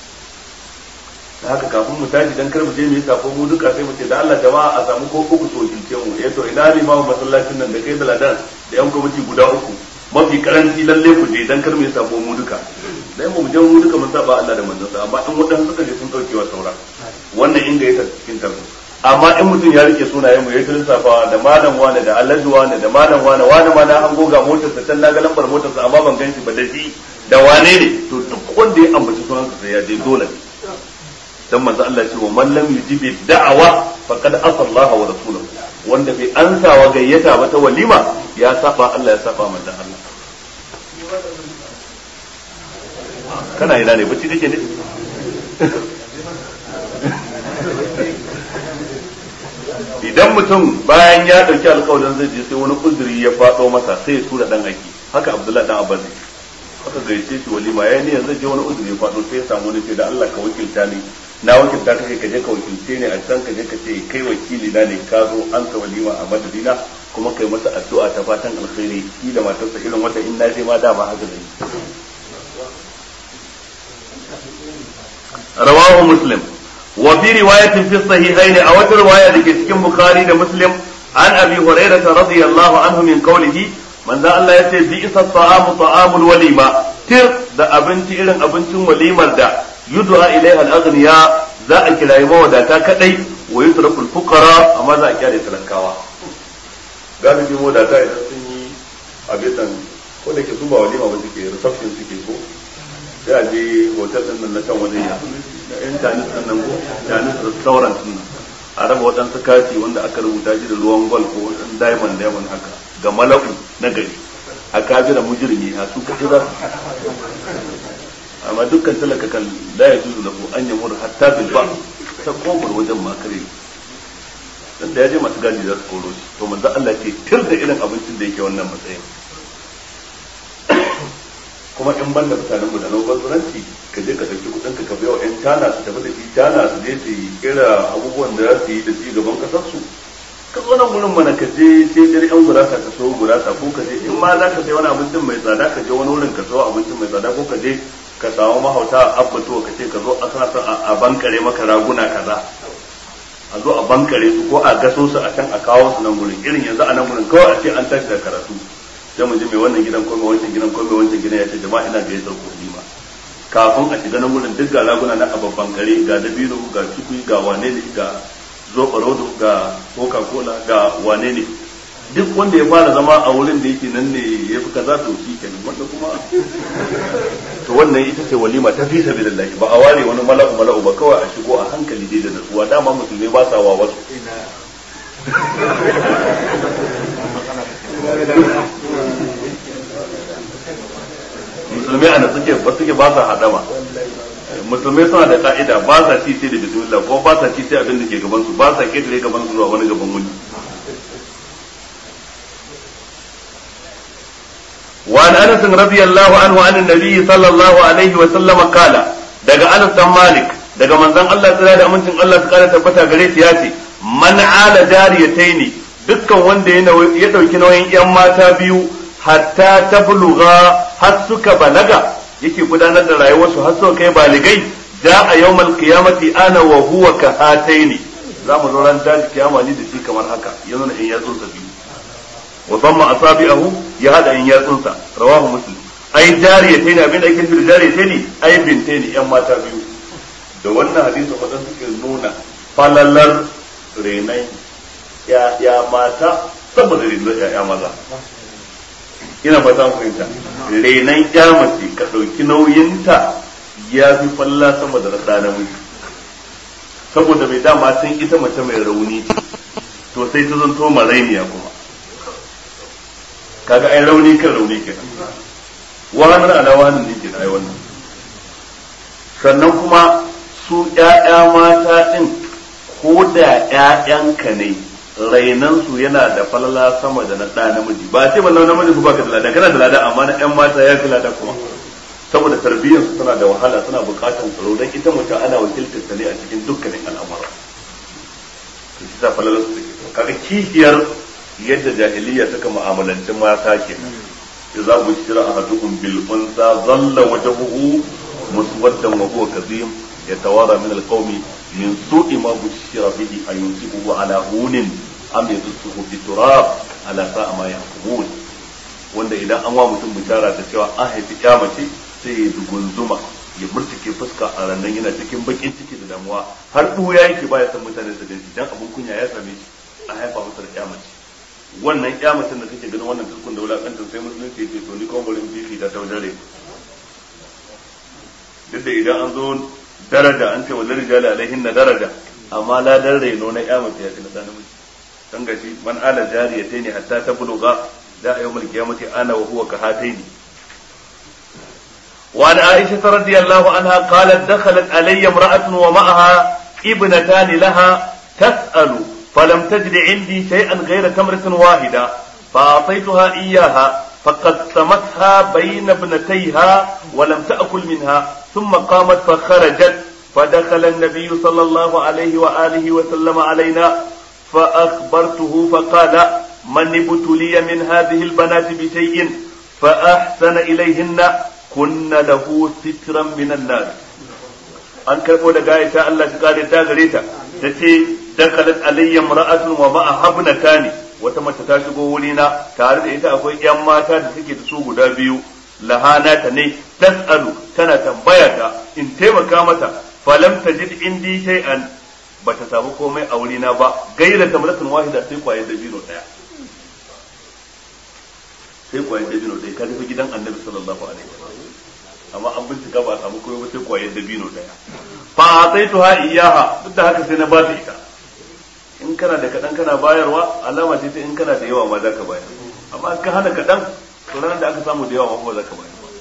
da haka kafin mu tashi dan kar mu je mu yi sako mu duka sai mu ce da Allah jama'a a samu ko uku so kince mu eh to ina limamu masallacin nan da kai da ladan da yan kwamiti guda uku mafi karanci lalle ku je dan kar mu yi sako mu duka dan mu je mu duka mun saba Allah da manzon sa amma in wadansu suka je sun dauke wa saura wannan inda ya cikin tarzo amma in mutum ya rike sunayen mu ya ta lissafawa da malam wane da alhaji wane da malam wane wane ma na an goga motar sa can na ga lambar motar sa amma ban ganshi ba da shi da wane ne to duk wanda ya ambaci sunan sa sai ya je dole ne dan manzo Allah ya ce wa man lam yujibi da'awa faqad asa Allah wa rasulahu wanda bai ansa wa gayyata ba ta walima ya saba Allah ya saba manzo Allah kana ina ne bacci kake ne idan mutum bayan ya dauki alƙawarin zai je sai wani uzuri ya faɗo masa sai ya tura dan aiki haka Abdullahi dan Abbas haka gaice shi walima yayin ne yanzu je wani uzuri ya faɗo sai ya samu ne sai da Allah ka wakilta ni na wakilta ka ka je ka wakilce ni a can ka je ka ce kai wakili na ne ka zo an ka walima a madadina kuma kai masa addu'a ta fatan alkhairi shi da matarsa irin wata in na je ma dama haka zai rawahu muslim وفي رواية في الصحيحين أو رواية لكي بخاري مسلم عن أبي هريرة رضي الله عنه من قوله من ذا الله يتي بئس الطعام طعام الوليمة تر دا أبنتي إلن أبنتي وليمة دا يدعى إليها الأغنياء ذا أكلا يمو دا كاكدي ويترك الفقراء أما ذا أكلا يتلكاوا gani bi mu da ta idan sun yi abisan ko da ke su ba walima ba suke reception suke ko sai a je hotel din nan na can wajen ya yan tanis din nan ko tanis restaurant din nan a raba waɗansu kati wanda aka rubuta shi da ruwan gwal ko waɗansu diamond diamond haka ga mala'u na gari a kabira mujirmi a su kaɗi za amma dukkan talaka kan la ya juzu lahu an yamur hatta bil ba ta kofar wajen makare dan da ya je masu gadi za su koro shi to manzo Allah ce tir da irin abincin da yake wannan matsayin kuma in banda mutanen mu da nan banzuranci ka je ka dauki kudin ka ka biya wa yan tana su tafi da shi tana su je su yi kira abubuwan da za su yi da ci gaban kasar su ka zo nan gurin mana ka je sai dare yan gurasa ka so gurasa ko ka je in ma za ka sai wani abincin mai tsada ka je wani wurin ka so abincin mai tsada ko ka je ka samu mahauta a abbato ka ce ka zo a sana son a bankare maka raguna kaza a zo a bankare su ko a gaso su a can a kawo su nan gurin irin yanzu a nan gurin kawai a ce an tashi da karatu sai mu ji mai wannan gidan ko mai wancan gidan ko mai wancan gidan ya ce jama'a ina ga yasar kuɗi ma kafin a shiga nan gurin duk ga raguna na ababban kare ga dabino ga cikui ga wane ne ga zoɓarodo ga coca cola ga wane ne duk wanda ya fara zama a wurin da yake nan ne ya fi kaza to shi kenan wanda kuma to wannan ita ce walima ta fi sabilillahi ba a ware wani mala'u mala'u ba kawai a shigo a hankali dai da natsuwa dama musulmai ba sa wa wasu musulmai a natsuke ba suke ba sa hadama musulmai suna da ka'ida ba sa ci sai da bismillah ko ba sa ci sai abin da ke gaban su ba sa ketare gaban su zuwa wani gaban wani وعن انس رضي الله عنه عن النبي صلى الله عليه وسلم قال daga Anas dan Malik daga manzon Allah tsira da amincin Allah su kara tabbata gare shi ya ce man ala jariyataini dukkan wanda ya dauki nauyin yan mata biyu hatta tabluga har suka balaga yake gudanar da rayuwarsu har suka kai baligai ja a yawmal qiyamati ana wa huwa ka hataini za mu zo ran da kiyama ni da shi kamar haka yanzu na in yatsun sa biyu wa dhamma asabi'ahu ya hada in yatsunsa rawahu muslim ai jariyatayn abin da ake nufi da jariyatayn ai bintayn yan mata biyu da wannan hadisi wadan suke nuna falalar renai ya ya mata saboda renan ya ya maza ina fata mu fahimta renan ya mace ka dauki nauyinta ya fi falla sama da rada namiji saboda mai dama sun ita mace mai rauni to sai ta zanto marainiya kuma kaga ai rauni kan rauni kenan wahanar ala wahanar ne kenan ai wannan sannan kuma su ƴaƴa mata din ko da ƴaƴanka ne rainan su yana da falala sama da na ɗa namiji ba ce ba namiji ku baka da lada kana da lada amma na ƴan mata ya fi lada kuma saboda tarbiyyar su tana da wahala suna buƙatar tsaro dan ita mace ana wakiltar ta ne a cikin dukkanin al'amura to shi ta falala su kaga kishiyar yadda jahiliya suka mu'amalanci mata kenan idza bushira ahadukum bil unsa dhalla wajhuhu muswaddan wa huwa kadhim yatawara min al qawmi min su'i ma bushira bihi ayunsibuhu ala hunin am yadsuhu fi turab ala sa'a ma yahkumun wanda idan an wa mutum bishara da cewa an haifi mace sai ya dugunzuma ya murtuke fuska a rannan yana cikin bakin ciki da damuwa har ɗuya yake baya san mutane su ganci dan abun kunya ya same shi a haifa masa da mace wannan kyamacin da kake ganin wannan tukun da wulakantar sai musulunci ce to ni kuma bari in fifi ta ta wajen rai duk da idan an zo daraja an ce wallar rijali alaihin na daraja amma ladar reno na kyamace ya fi na sanin miji dan gashi man ala jariyatai ne hatta ta buluga da a yawmal qiyamati ana wa huwa kahataini وعن عائشة رضي الله عنها قالت دخلت علي امرأة ومعها ابنتان لها تسأل فلم تجد عندي شيئا غير تمرة واحدة فأعطيتها إياها فقسمتها بين ابنتيها ولم تأكل منها ثم قامت فخرجت فدخل النبي صلى الله عليه وآله وسلم علينا فأخبرته فقال من ابتلي من هذه البنات بشيء فأحسن إليهن كن له سترا من النار an karbo daga Aisha Allah shi kare ta gare ta tace dakalat alayya mar'atun wa ma'a habnatani wata mace ta shigo wurina tare da ita akwai yan mata da suke da su guda biyu lahana ta ne tasalu tana tambaya ta in taimaka mata falam tajid indi shay'an bata samu komai a wurina ba gaira tamratun wahida sai kwaye da biro daya sai kwaye da biro daya ka tafi gidan Annabi sallallahu alaihi wasallam amma an bincika ba a samu komai ba sai kwaye da biro daya fa ataituha iyaha duk da haka sai na ba ta ita in kana da kaɗan kana bayarwa alama ce ta in kana da yawa ma za ka bayar amma in ka hana kaɗan to ranar da aka samu da yawa ma ba za ka bayar ba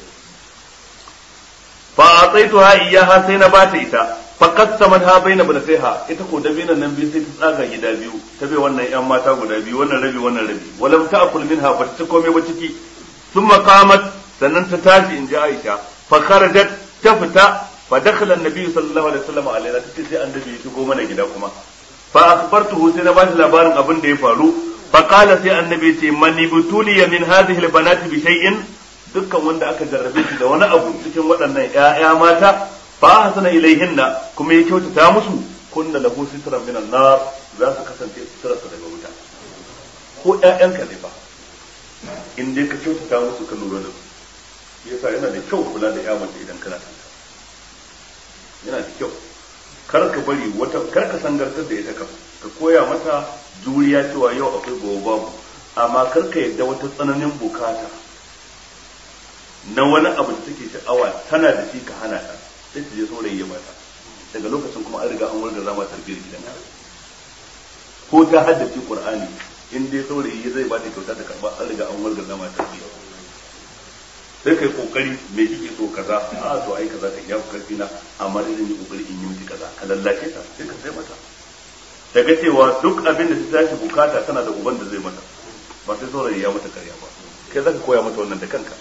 fa a tsaito ha iyaha sai na bata ita fa qasamat ha baina ha ita ko dabinan nan biyu sai ta tsaga gida biyu ta bai wannan yan mata guda biyu wannan rabi wannan rabi walam ta'kul minha ba ta komai ba ciki thumma qamat sannan ta tashi in ji Aisha fa kharajat ta fita fa dakhala an-nabi sallallahu alaihi wasallam alaina tace sai annabi ya shigo mana gida kuma fa akhbartuhu sai na bashi labarin abin da ya faru fa qala sai annabi ce man ibtuliya min hadhihi al-banati bi shay'in dukkan wanda aka jarrabe shi da wani abu cikin waɗannan ƴaƴa mata fa ahsana ilayhinna kuma ya kyautata musu kunna lahu sitran min an-nar za su kasance sitrarsa daga wuta ko ƴaƴanka ne fa in dai ka kyautata musu ka lura da su yasa yana da kyau kula da ƴa mace idan kana tanta yana da kyau kar ka bari wata kar ka sangartar da ita ka ka koya mata juriya cewa yau akwai gobe babu amma kar ka yadda wata tsananin bukata na wani abu da take sha'awa tana da shi ka hana ta sai ta je saurayi ya mata daga lokacin kuma an riga an wurga zama tarbiyyar gidan ko ta haddace qur'ani in dai saurayi zai ba ta kyauta ta karba an riga an wurga zama tarbiyyar sai kai kokari me kike so kaza a to ai kaza ka iya karfi na amma dai zan yi kokari in yi miki kaza ka lallace ta sai ka sai mata daga cewa duk abin da ta tashi bukata tana da uban da zai mata ba sai saurayi ya mata karya ba kai zaka koya mata wannan da kanka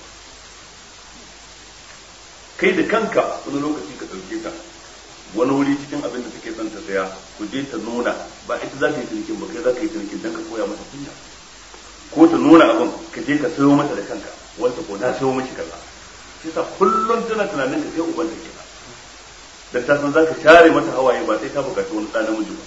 kai da kanka wani lokaci ka ɗauke ta wani wuri cikin abin da take son ta saya ku je ta nuna ba ita za ta yi cinikin ba kai za ka yi cinikin don ka koya mata kunya ko ta nuna abin ka je ka sayo mata da kanka wanda ko na sayo miki kaza shi sa kullum tana tunanin ka kai uban ta kenan dan ta san zaka share mata hawaye ba sai ta bukaci wani ɗan namiji ba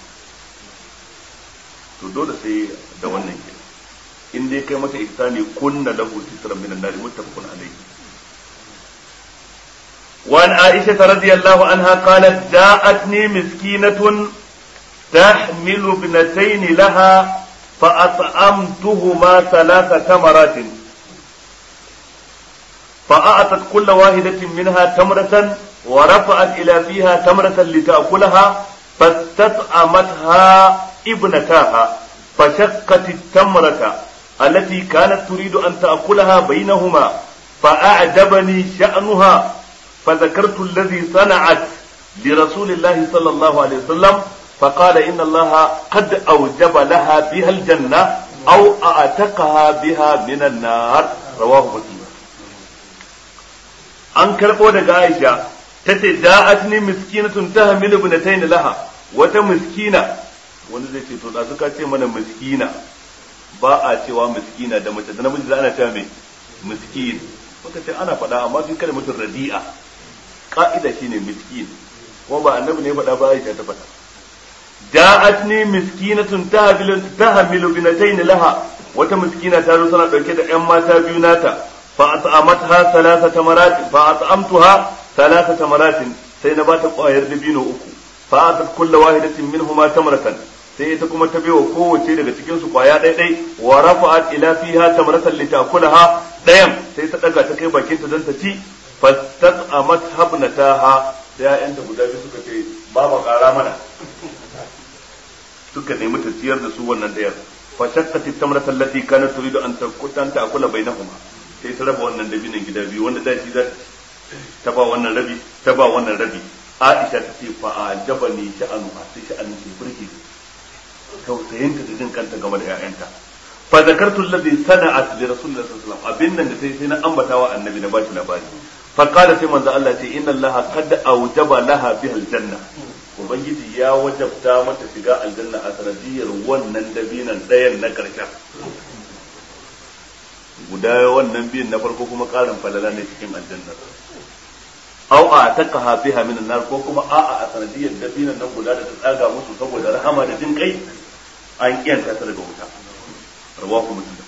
to dole sai da wannan kenan in dai kai mata ihsani kunna lahu sitran minan nar muttafaqun alayhi وعن عائشة رضي الله عنها قالت جاءتني مسكينة تحمل ابنتين لها فأطعمتهما ثلاث تمرات فأعطت كل واحدة منها تمرة ورفعت إلى فيها تمرة لتأكلها فاستطعمتها ابنتاها فشقت التمرة التي كانت تريد أن تأكلها بينهما فأعجبني شأنها فذكرت الذي صنعت لرسول الله صلى الله عليه وسلم فقال إن الله قد أوجب لها بها الجنة أو أعتقها بها من النار رواه مسلم an karɓo daga Aisha ta ce ja'atni miskinatun tahmilu ibnatayn laha wata miskina wanda zai ce to da suka ce mana miskina ba a cewa miskina da mace da namiji da ana cewa mai miskin muka ce ana faɗa amma fi kada mutum radi'a ka'ida shine miskin kuma ba annabi ne faɗa ba Aisha ta faɗa ja'atni miskinatun tahmilu tahmilu binatayn laha wata miskina ta zo tana dauke da ƴan mata biyu nata fa at'amatha thalathata marat fa at'amtuha thalathata marat sai na bata ƙwayar dabino uku fa atat kullu wahidatin minhuma tamratan sai ita kuma ta baiwa kowace daga cikin su kwaya ɗaya ɗai wa rafa'at ila fiha tamratan litakulaha ɗayan sai ta daga ta kai bakinta don ta ci fastat'amat habnataha sai ya'yanta guda biyu suka ce baba ƙara mana suka nemi ta ciyar da su wannan ɗayar fa shaqqati tamrata allati kanat turidu an takutan ta'kula bainahuma sai ta raba wannan dabinan gida biyu wanda da shi za ta ba wannan rabi ta ba wannan rabi Aisha ta ce fa ajabani sha'anuha sai sha'anin ke burge tausayinta da jin kanta game da ƴaƴanta fa zakartu alladhi sana'at li rasulillahi sallallahu alaihi wasallam abin nan da sai sai na ambatawa annabi na bashi labari fa qala sai manzo Allah ce inna allaha qad awjaba laha biha aljanna ubangiji ya wajabta mata shiga aljanna a sanadiyar wannan dabinan ɗayan na karshen guda wannan biyun na farko kuma ƙarin falala ne cikin aljanna aw a taqaha biha min nar ko kuma a'a a sanadiyar dabinan nan guda da ta tsaga musu saboda rahama da jin kai an kiyanta ta daga wuta rawahu muslim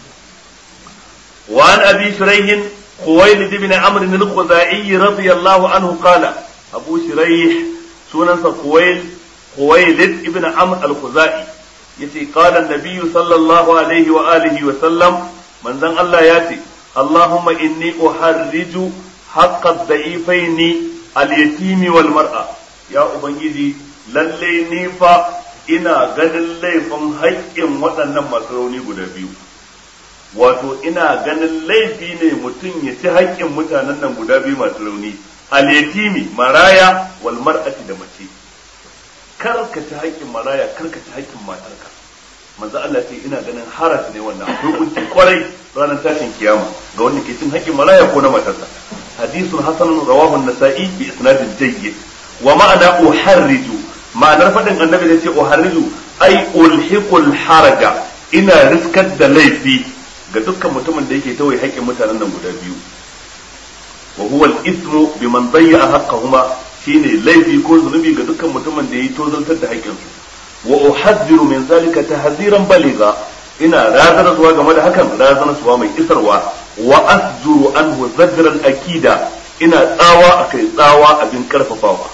wa an abi shuraih khuwailid ibn amr al-khuzai radiyallahu anhu qala abu shuraih sunansa khuwail khuwailid ibn amr al-khuzai yace qala an-nabiy sallallahu alaihi wa alihi wa sallam manzon Allah ya ce Allahumma inni uharriju haqqa da'ifaini al-yatimi wal mar'a ya ubangiji lalle ni fa ina ganin laifin haƙƙin waɗannan masu rauni guda biyu wato ina ganin laifi ne mutum ya ci haƙƙin mutanen nan guda biyu masu rauni aletimi maraya wal mar'ati da mace kar ka ci haƙƙin maraya kar ka ci haƙƙin matarka manzo Allah ce ina ganin haras ne wannan akwai kunci kwarai ranar tashin kiyama ga wanda ke cin haƙƙin maraya ko na matarsa hadisun hasanun rawahu an-nasa'i bi isnadin jayyid wa ma'ana uharriju ma'anar faɗin annabi da ce uharriju ai ulhiqul haraja ina riskar da laifi ga dukkan mutumin da yake tawaye haƙƙin mutanen nan guda biyu wa huwa al-ithmu biman dayya haqqahuma shine laifi ko zunubi ga dukkan mutumin da yayi tozaltar da haƙƙin su wa uhadhiru min zalika tahziran baliga ina razana zuwa game da hakan razana suwa mai isarwa wa asjuru anhu zajran akida ina tsawa akai tsawa abin karfafawa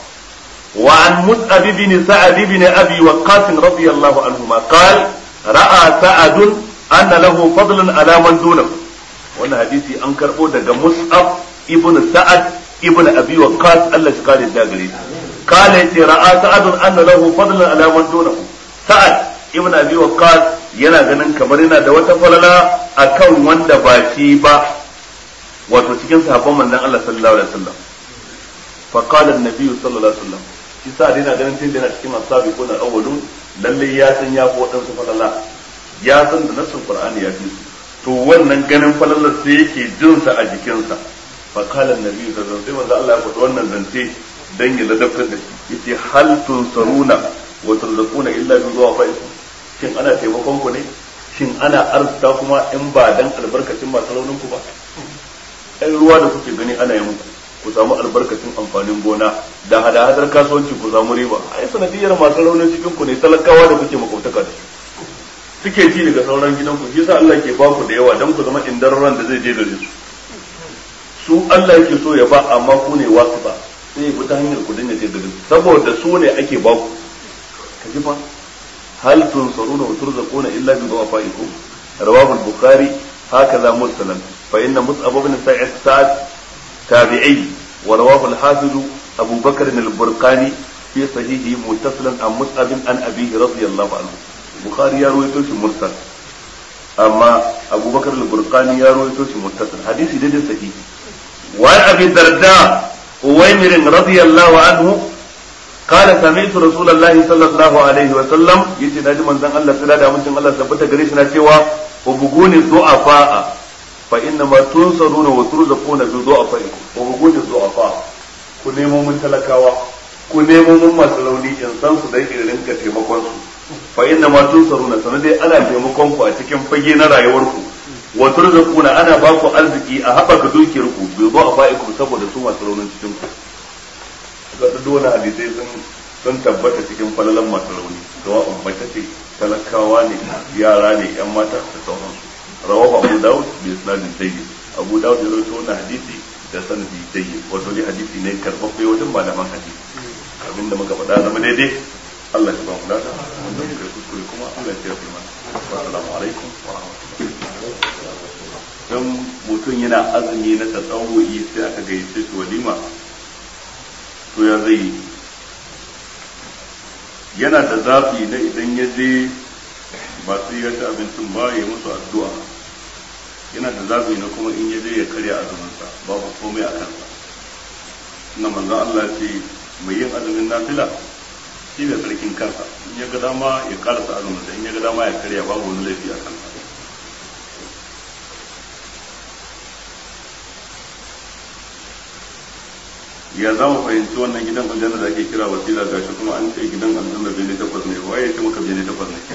وعن مصعب بن سعد بن ابي وقاص رضي الله عنهما قال راى سعد ان له فضلا على من دونه wannan hadisi an karbo daga mus'ab ibn sa'ad ibn abi waqqas Allah shi kare da gare shi kala yace ra'a sa'ad anna lahu fadlan ala man dunahu sa'ad ibn abi waqqas yana ganin kamar yana da wata falala akan wanda ba shi ba wato cikin sahabban manzon Allah sallallahu alaihi wasallam fa qala an-nabi sallallahu alaihi wasallam shi sa dai na ganin tun da yana cikin asabi ko na awwalun lalle ya san ya fi waɗansu falala ya san da nassin qur'ani ya fi su to wannan ganin falalar sai yake jin sa a jikinsa fa qala annabi sallallahu alaihi wasallam Allah ya faɗi wannan zance dan ya ladabtar da shi yace hal tunsaruna wa turzaquna illa bi du'afaikum shin ana taimakon ku ne shin ana arzuta kuma in ba dan albarkacin masu raunin ku ba ai ruwa da kuke gani ana yi muku ku samu albarkacin amfanin gona da hada-hadar kasuwanci ku samu riba ai sanadiyar masu raunin cikin ku ne talakawa da kuke makautaka da su suke ci daga sauran gidan ku yasa Allah ke ba ku da yawa dan ku zama indarran da zai je gare su su Allah yake so ya ba amma ku ne wasu ba sai ku ta hanyar ku dinga je gare su saboda su ne ake ba ku ka ji fa hal tunsaruna wa turzaquna illa bi du'afaikum rawahu al-bukhari hakaza mursalan fa inna mus'ab ibn sa'id sa'ad تابعي ورواه الحافظ أبو بكر البرقاني في صحيحه متصلا عن مصعب عن أبيه رضي الله عنه البخاري يروي توش مرسل أما أبو بكر البرقاني يروي توش متصل حديث جد صحيح وعن أبي الدرداء أويمر رضي الله عنه قال سمعت رسول الله صلى الله عليه وسلم يتي ناجي من زن الله سلا من الله ثبت غريشنا cewa وبغوني الضعفاء فإنما تنصرون وترزقون بضعفائكم وبغون الضعفاء ku nemo mun talakawa ku nemo mun masu rauni in san su dai irin rinka taimakon su fa inna ma tunsaruna sanan dai ana taimakon ku a cikin fage na rayuwar ku wa turzaquna ana ba ku arziki a haɓaka dukiyar ku bi du'afaikum saboda su masu raunin cikin ku ga duk wani hadisai sun sun tabbata cikin falalan masu rauni sawa ummata ce talakawa ne yara ne yan mata da sauransu rawahu abu dawud bi isnadin jayyid abu dawud ya rawaito wannan hadisi da sanadi jayyid wato dai hadisi ne karbabbe wajen malaman hadisi abin da muka faɗa zama daidai Allah ya ba mu lada wanda muka kuskure kuma Allah ya tafi mana assalamu alaikum wa rahmatullahi dan mutum yana azumi na tasawuyi sai aka gayyace shi walima to ya zai yana da zafi na idan ya je ba sai ya ci abincin ba ya musu addu'a yana da zabi na kuma in ya je ya karya azuminsa babu komai a kansa na manzan Allah ce mai yin azumin nafila shi ne sarkin kansa in ya ga dama ya karasa azuminsa in ya ga dama ya karya babu wani laifi a kansa ya za mu fahimci wannan gidan aljanna da ake kira wasila gashi kuma an ce gidan aljanna bene takwas ne waye ce maka bene takwas ne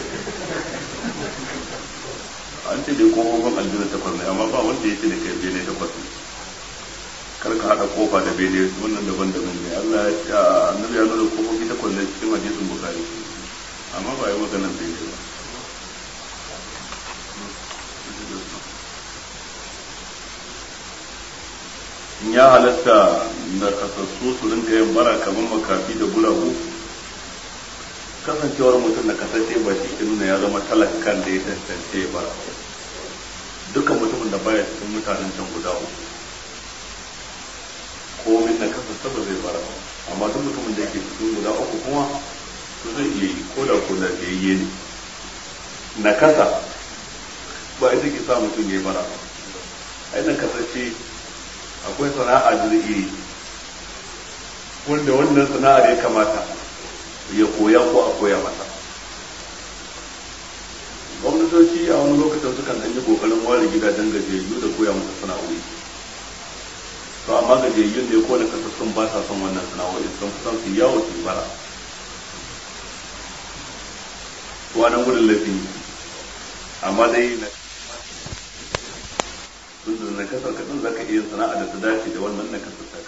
an ce dai kofofin aljanna takwas ne amma ba wanda ya ce da kai bene takwas ne kar ka haɗa kofa da bene wannan daban-daban ne Allah ya annabi ya nuna kofofi takwas ne cikin hadisin bukari amma ba yi maganar bene ba in ya halatta da kasassu su rinka yin bara kamar makafi da guragu kasancewar mutum da kasashe ba shi ke nuna ya zama talakan da ya tantance ya bara dukkan mutumin da baya cikin mutanen can guda uku ko min da kasance ba zai bara amma duk mutumin da yake cikin guda uku kuma to zai iya yi ko da ko da biyayye ne na kasa ba ita ke sa mutum ya yi bara ai na kasance akwai sana'a da zai iya yi wanda wannan sana'ar ya kamata ya koya ko a koya masa gwamnatoci a wani lokacin sukan ɗan yi ƙoƙarin ware gidajen gajiyayyu da koya musu sana'o'i to amma gajiyayyun ne ko na kasassun ba sa son wannan sana'o'i sun fi son su yawo su bara to nan gudun laifin amma dai na tun da na kasar kaɗan za ka iya sana'a da ta dace da wannan na kasar